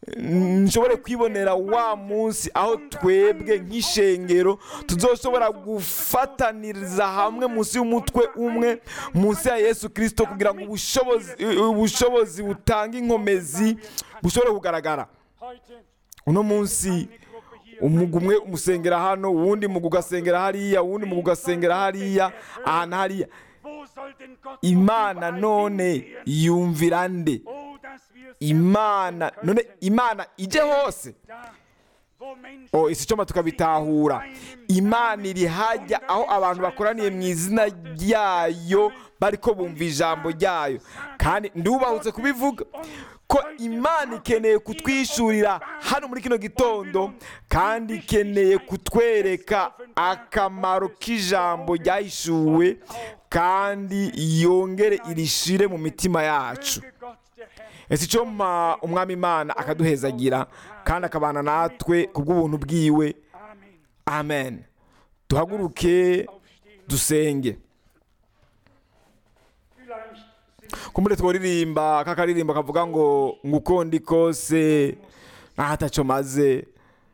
[SPEAKER 2] nshobore kwibonera wa munsi aho twebwe nk'ishengero tuzoshobora gufataniriza hamwe munsi y'umutwe umwe munsi ya yesu kirisito kugira ngo ubushobozi ubushobozi butanga inkomezi bushobore kugaragara
[SPEAKER 3] Heute
[SPEAKER 2] uno munsi
[SPEAKER 3] eine Gruppe hier
[SPEAKER 2] umugwi umwe umusengera hano uwundi mugwi ugasengera hariya uwundi mugwi ugasengera hariya ahantu hariya
[SPEAKER 3] Wo soll denn Gott
[SPEAKER 2] imana
[SPEAKER 3] überall
[SPEAKER 2] none
[SPEAKER 3] hingehen?
[SPEAKER 2] yumvira nde
[SPEAKER 3] Oh, dass wir es
[SPEAKER 2] imana
[SPEAKER 3] erfassen
[SPEAKER 2] none
[SPEAKER 3] könnten.
[SPEAKER 2] imana ije hose
[SPEAKER 3] Da, wo Menschen
[SPEAKER 2] o isi icoma tukabitahura imana iri hajya aho abantu bakoraniye mu izina ryayo bariko bumva ijambo ryayo kandi ndubahutse kubivuga ko imana ikeneye kutwishurira hano muri kino gitondo kandi ikeneye kutwereka akamaro k'ijambo ryahishuwe kandi yongere irishire mu mitima yacu
[SPEAKER 3] möge Gott der Herr
[SPEAKER 2] ese icyo mpa umwami imana akaduhezagira kandi akabana natwe ku bw'ubuntu bwiwe
[SPEAKER 3] Amen.
[SPEAKER 2] amen duhaguruke
[SPEAKER 3] Aufstehen.
[SPEAKER 2] dusenge
[SPEAKER 3] Vielleicht sind
[SPEAKER 2] kumbure tworirimba kakaririmbo kavuga ngo nguko ndi kose ntaho ataco maze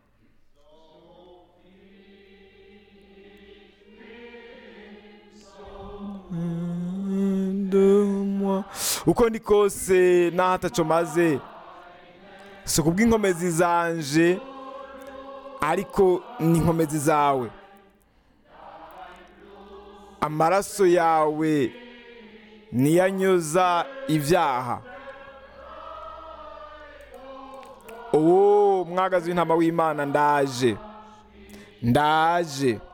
[SPEAKER 2] uko ndi kose ntaho ataco maze si kubw'inkomezi zanje ariko ni inkomezi zawe amaraso yawe niyanyoza ibyaha uwo mwagazi w'intama w'imana ndaje ndaje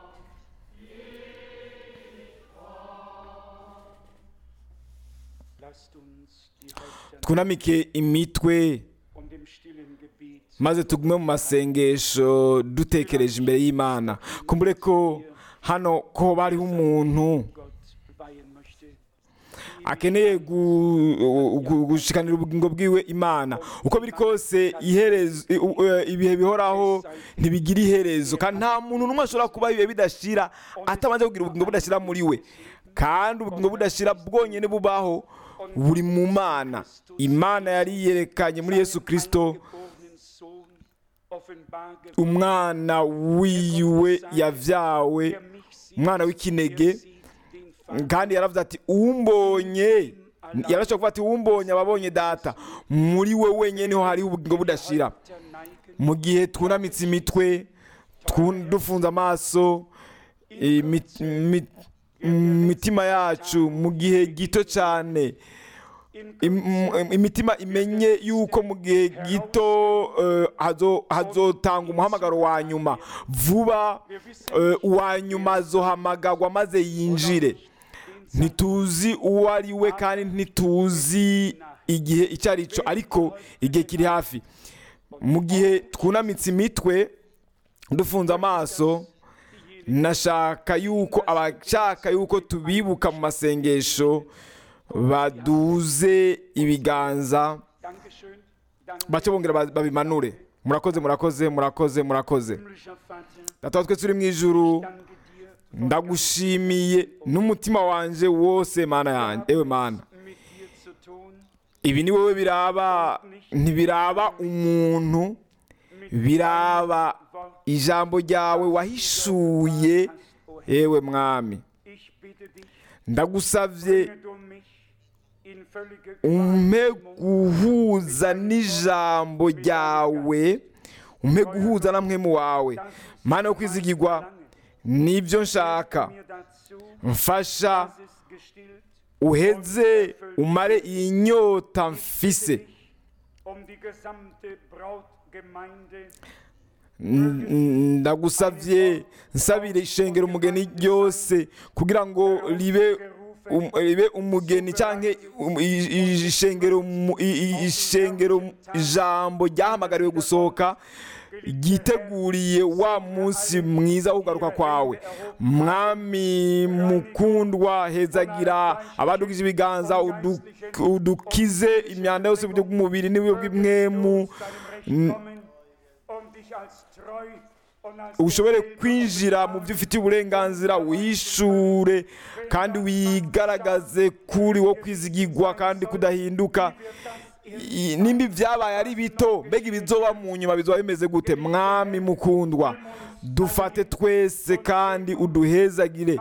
[SPEAKER 3] lasst uns die Häupter
[SPEAKER 2] twunamike imitwe
[SPEAKER 3] und im stillen Gebet
[SPEAKER 2] maze tugume mu masengesho dutekereje imbere y'imana kumbure ko hano ko bariho umuntu
[SPEAKER 3] Gott weihen möchte.
[SPEAKER 2] akeneye gu- gu- gushikanira ubugingo bwiwe imana uko biri kose iherezo i- u- eh, ibihe bihoraho ntibigira iherezo kandi nta muntu n'umwe ashobora kubaho ibihe bidashira atabanje kugira ubugingo budashira muri we kandi ubugingo budashira bwonyine bubaho buri mu mana imana yari yerekanye muri yesu kirisito
[SPEAKER 3] Geborenen Sohn offenbar geworden,
[SPEAKER 2] umwana wiwe yavyawe
[SPEAKER 3] der mich sieht,
[SPEAKER 2] umwana
[SPEAKER 3] der
[SPEAKER 2] w'ikinege
[SPEAKER 3] sieht den Vater.
[SPEAKER 2] kandi yaravuze ati umbonye yarashobora kuvuga ati umbonye ababonye data muri we wenyine niho hariho ubugingo budashira
[SPEAKER 3] Häupter neigen,
[SPEAKER 2] mu gihe twunamitse imitwe twu- dufunze amaso imi- imi- imitima yacu mu gihe gito cyane
[SPEAKER 3] in
[SPEAKER 2] im- im- imitima imenye yuko mu gihe gito eh, hazo- hazotanga umuhamagaro wa nyuma vuba eh, uwa nyuma azohamagarwa maze yinjire ntituzi uwo ari we kandi ntituzi igihe icyo ari cyo ariko igihe kiri hafi mu gihe twunamitse imitwe dufunze amaso nashaka yuko abashaka yuko tubibuka mu masengesho baduze ibiganza
[SPEAKER 3] Dankeschön, danke,
[SPEAKER 2] bace bongera ba- babimanure murakoze murakoze murakoze murakoze
[SPEAKER 3] himmlischer Vater,
[SPEAKER 2] data wa twese uri mu ijuru
[SPEAKER 3] danke dir,
[SPEAKER 2] ndagushimiye n'umutima wanje wose mana yanjye ewe mana
[SPEAKER 3] mit dir zu tun,
[SPEAKER 2] ibi ni wowe biraba ntibiraba umuntu biraba ijambo ryawe wahishuye yewe mwami
[SPEAKER 3] ich bitte dich,
[SPEAKER 2] ndagusabye
[SPEAKER 3] bringe du mich in völlige
[SPEAKER 2] umpe guhuza n'ijambo ryawe umpe guhuza na mwemu wawe mana yo kwizigirwa nibyo nshaka
[SPEAKER 3] mir dazu,
[SPEAKER 2] mfasha
[SPEAKER 3] dass es gestillt
[SPEAKER 2] uheze umare iyi nyota mfise
[SPEAKER 3] um die gesamte Brautgemeinde
[SPEAKER 2] N- n- ndagusabye nsabire ishengero umugeni ryose kugira ngo ribe um- ribe umugeni cyangwa um- i- i- ishengero mu- i- i- ishengero ijambo ryahamagariwe gusohoka ryiteguriye wa munsi mwiza wo kugaruka kwawe mwami mukundwa hezagira abadugije ibiganza udu- udukize imyanda yose uburyo bw'umubiri n'iburyo bw'imwemu
[SPEAKER 3] deinem Recht kommen und dich als treu und als
[SPEAKER 2] ushobore
[SPEAKER 3] gerecht
[SPEAKER 2] kwinjira mu byo ufitiye uburenganzira wishure kandi wigaragaze kuri wo kwizigirwa kandi kudahinduka i- nimba ibyabaye ari bito mbega ibizoba mu nyuma bizoba bimeze gute mwami mukundwa dufate twese kandi uduhezagire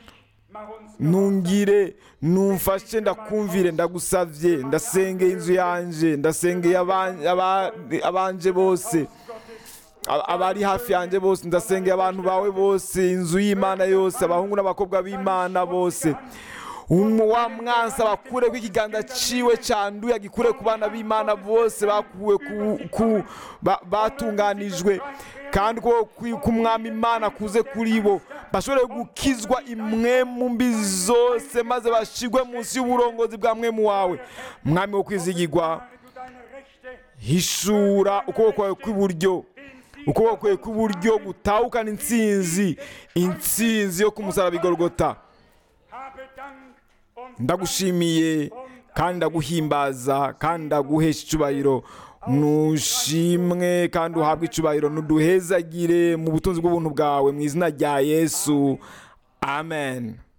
[SPEAKER 2] nungire numfashe ndakumvire ndagusavye ndasengeye inzu yanje ndasengeye aban- aba- abanje bose Aba- abari hafi yanjye bose ndasengeye abantu bawe bose inzu y'imana yose abahungu n'abakobwa b'imana bose Umu- wa mwansi abakure ko ikiganza ciwe canduye agikure ku bana b'imana bose bakuwe ku, ku ba, batunganijwe kandi ko kwi- k'umwami imana kuze kuri bo bashobore gukizwa imwe mu mbi zose maze bashigwe munsi y'uburongozi bwa mwemu wawe mwami wo kwizigirwa hishura ukuboko kwawe kw'iburyo ukuboko kwawe kw'iburyo gutahukana intsinzi intsinzi yo ku musaraba igorogota ndagushimiye kandi ndaguhimbaza kandi ndaguhesha icubahiro nushimwe kandi uhabwe icubahiro nuduhezagire mu butunzi bw'ubuntu bwawe mu izina rya yesu amen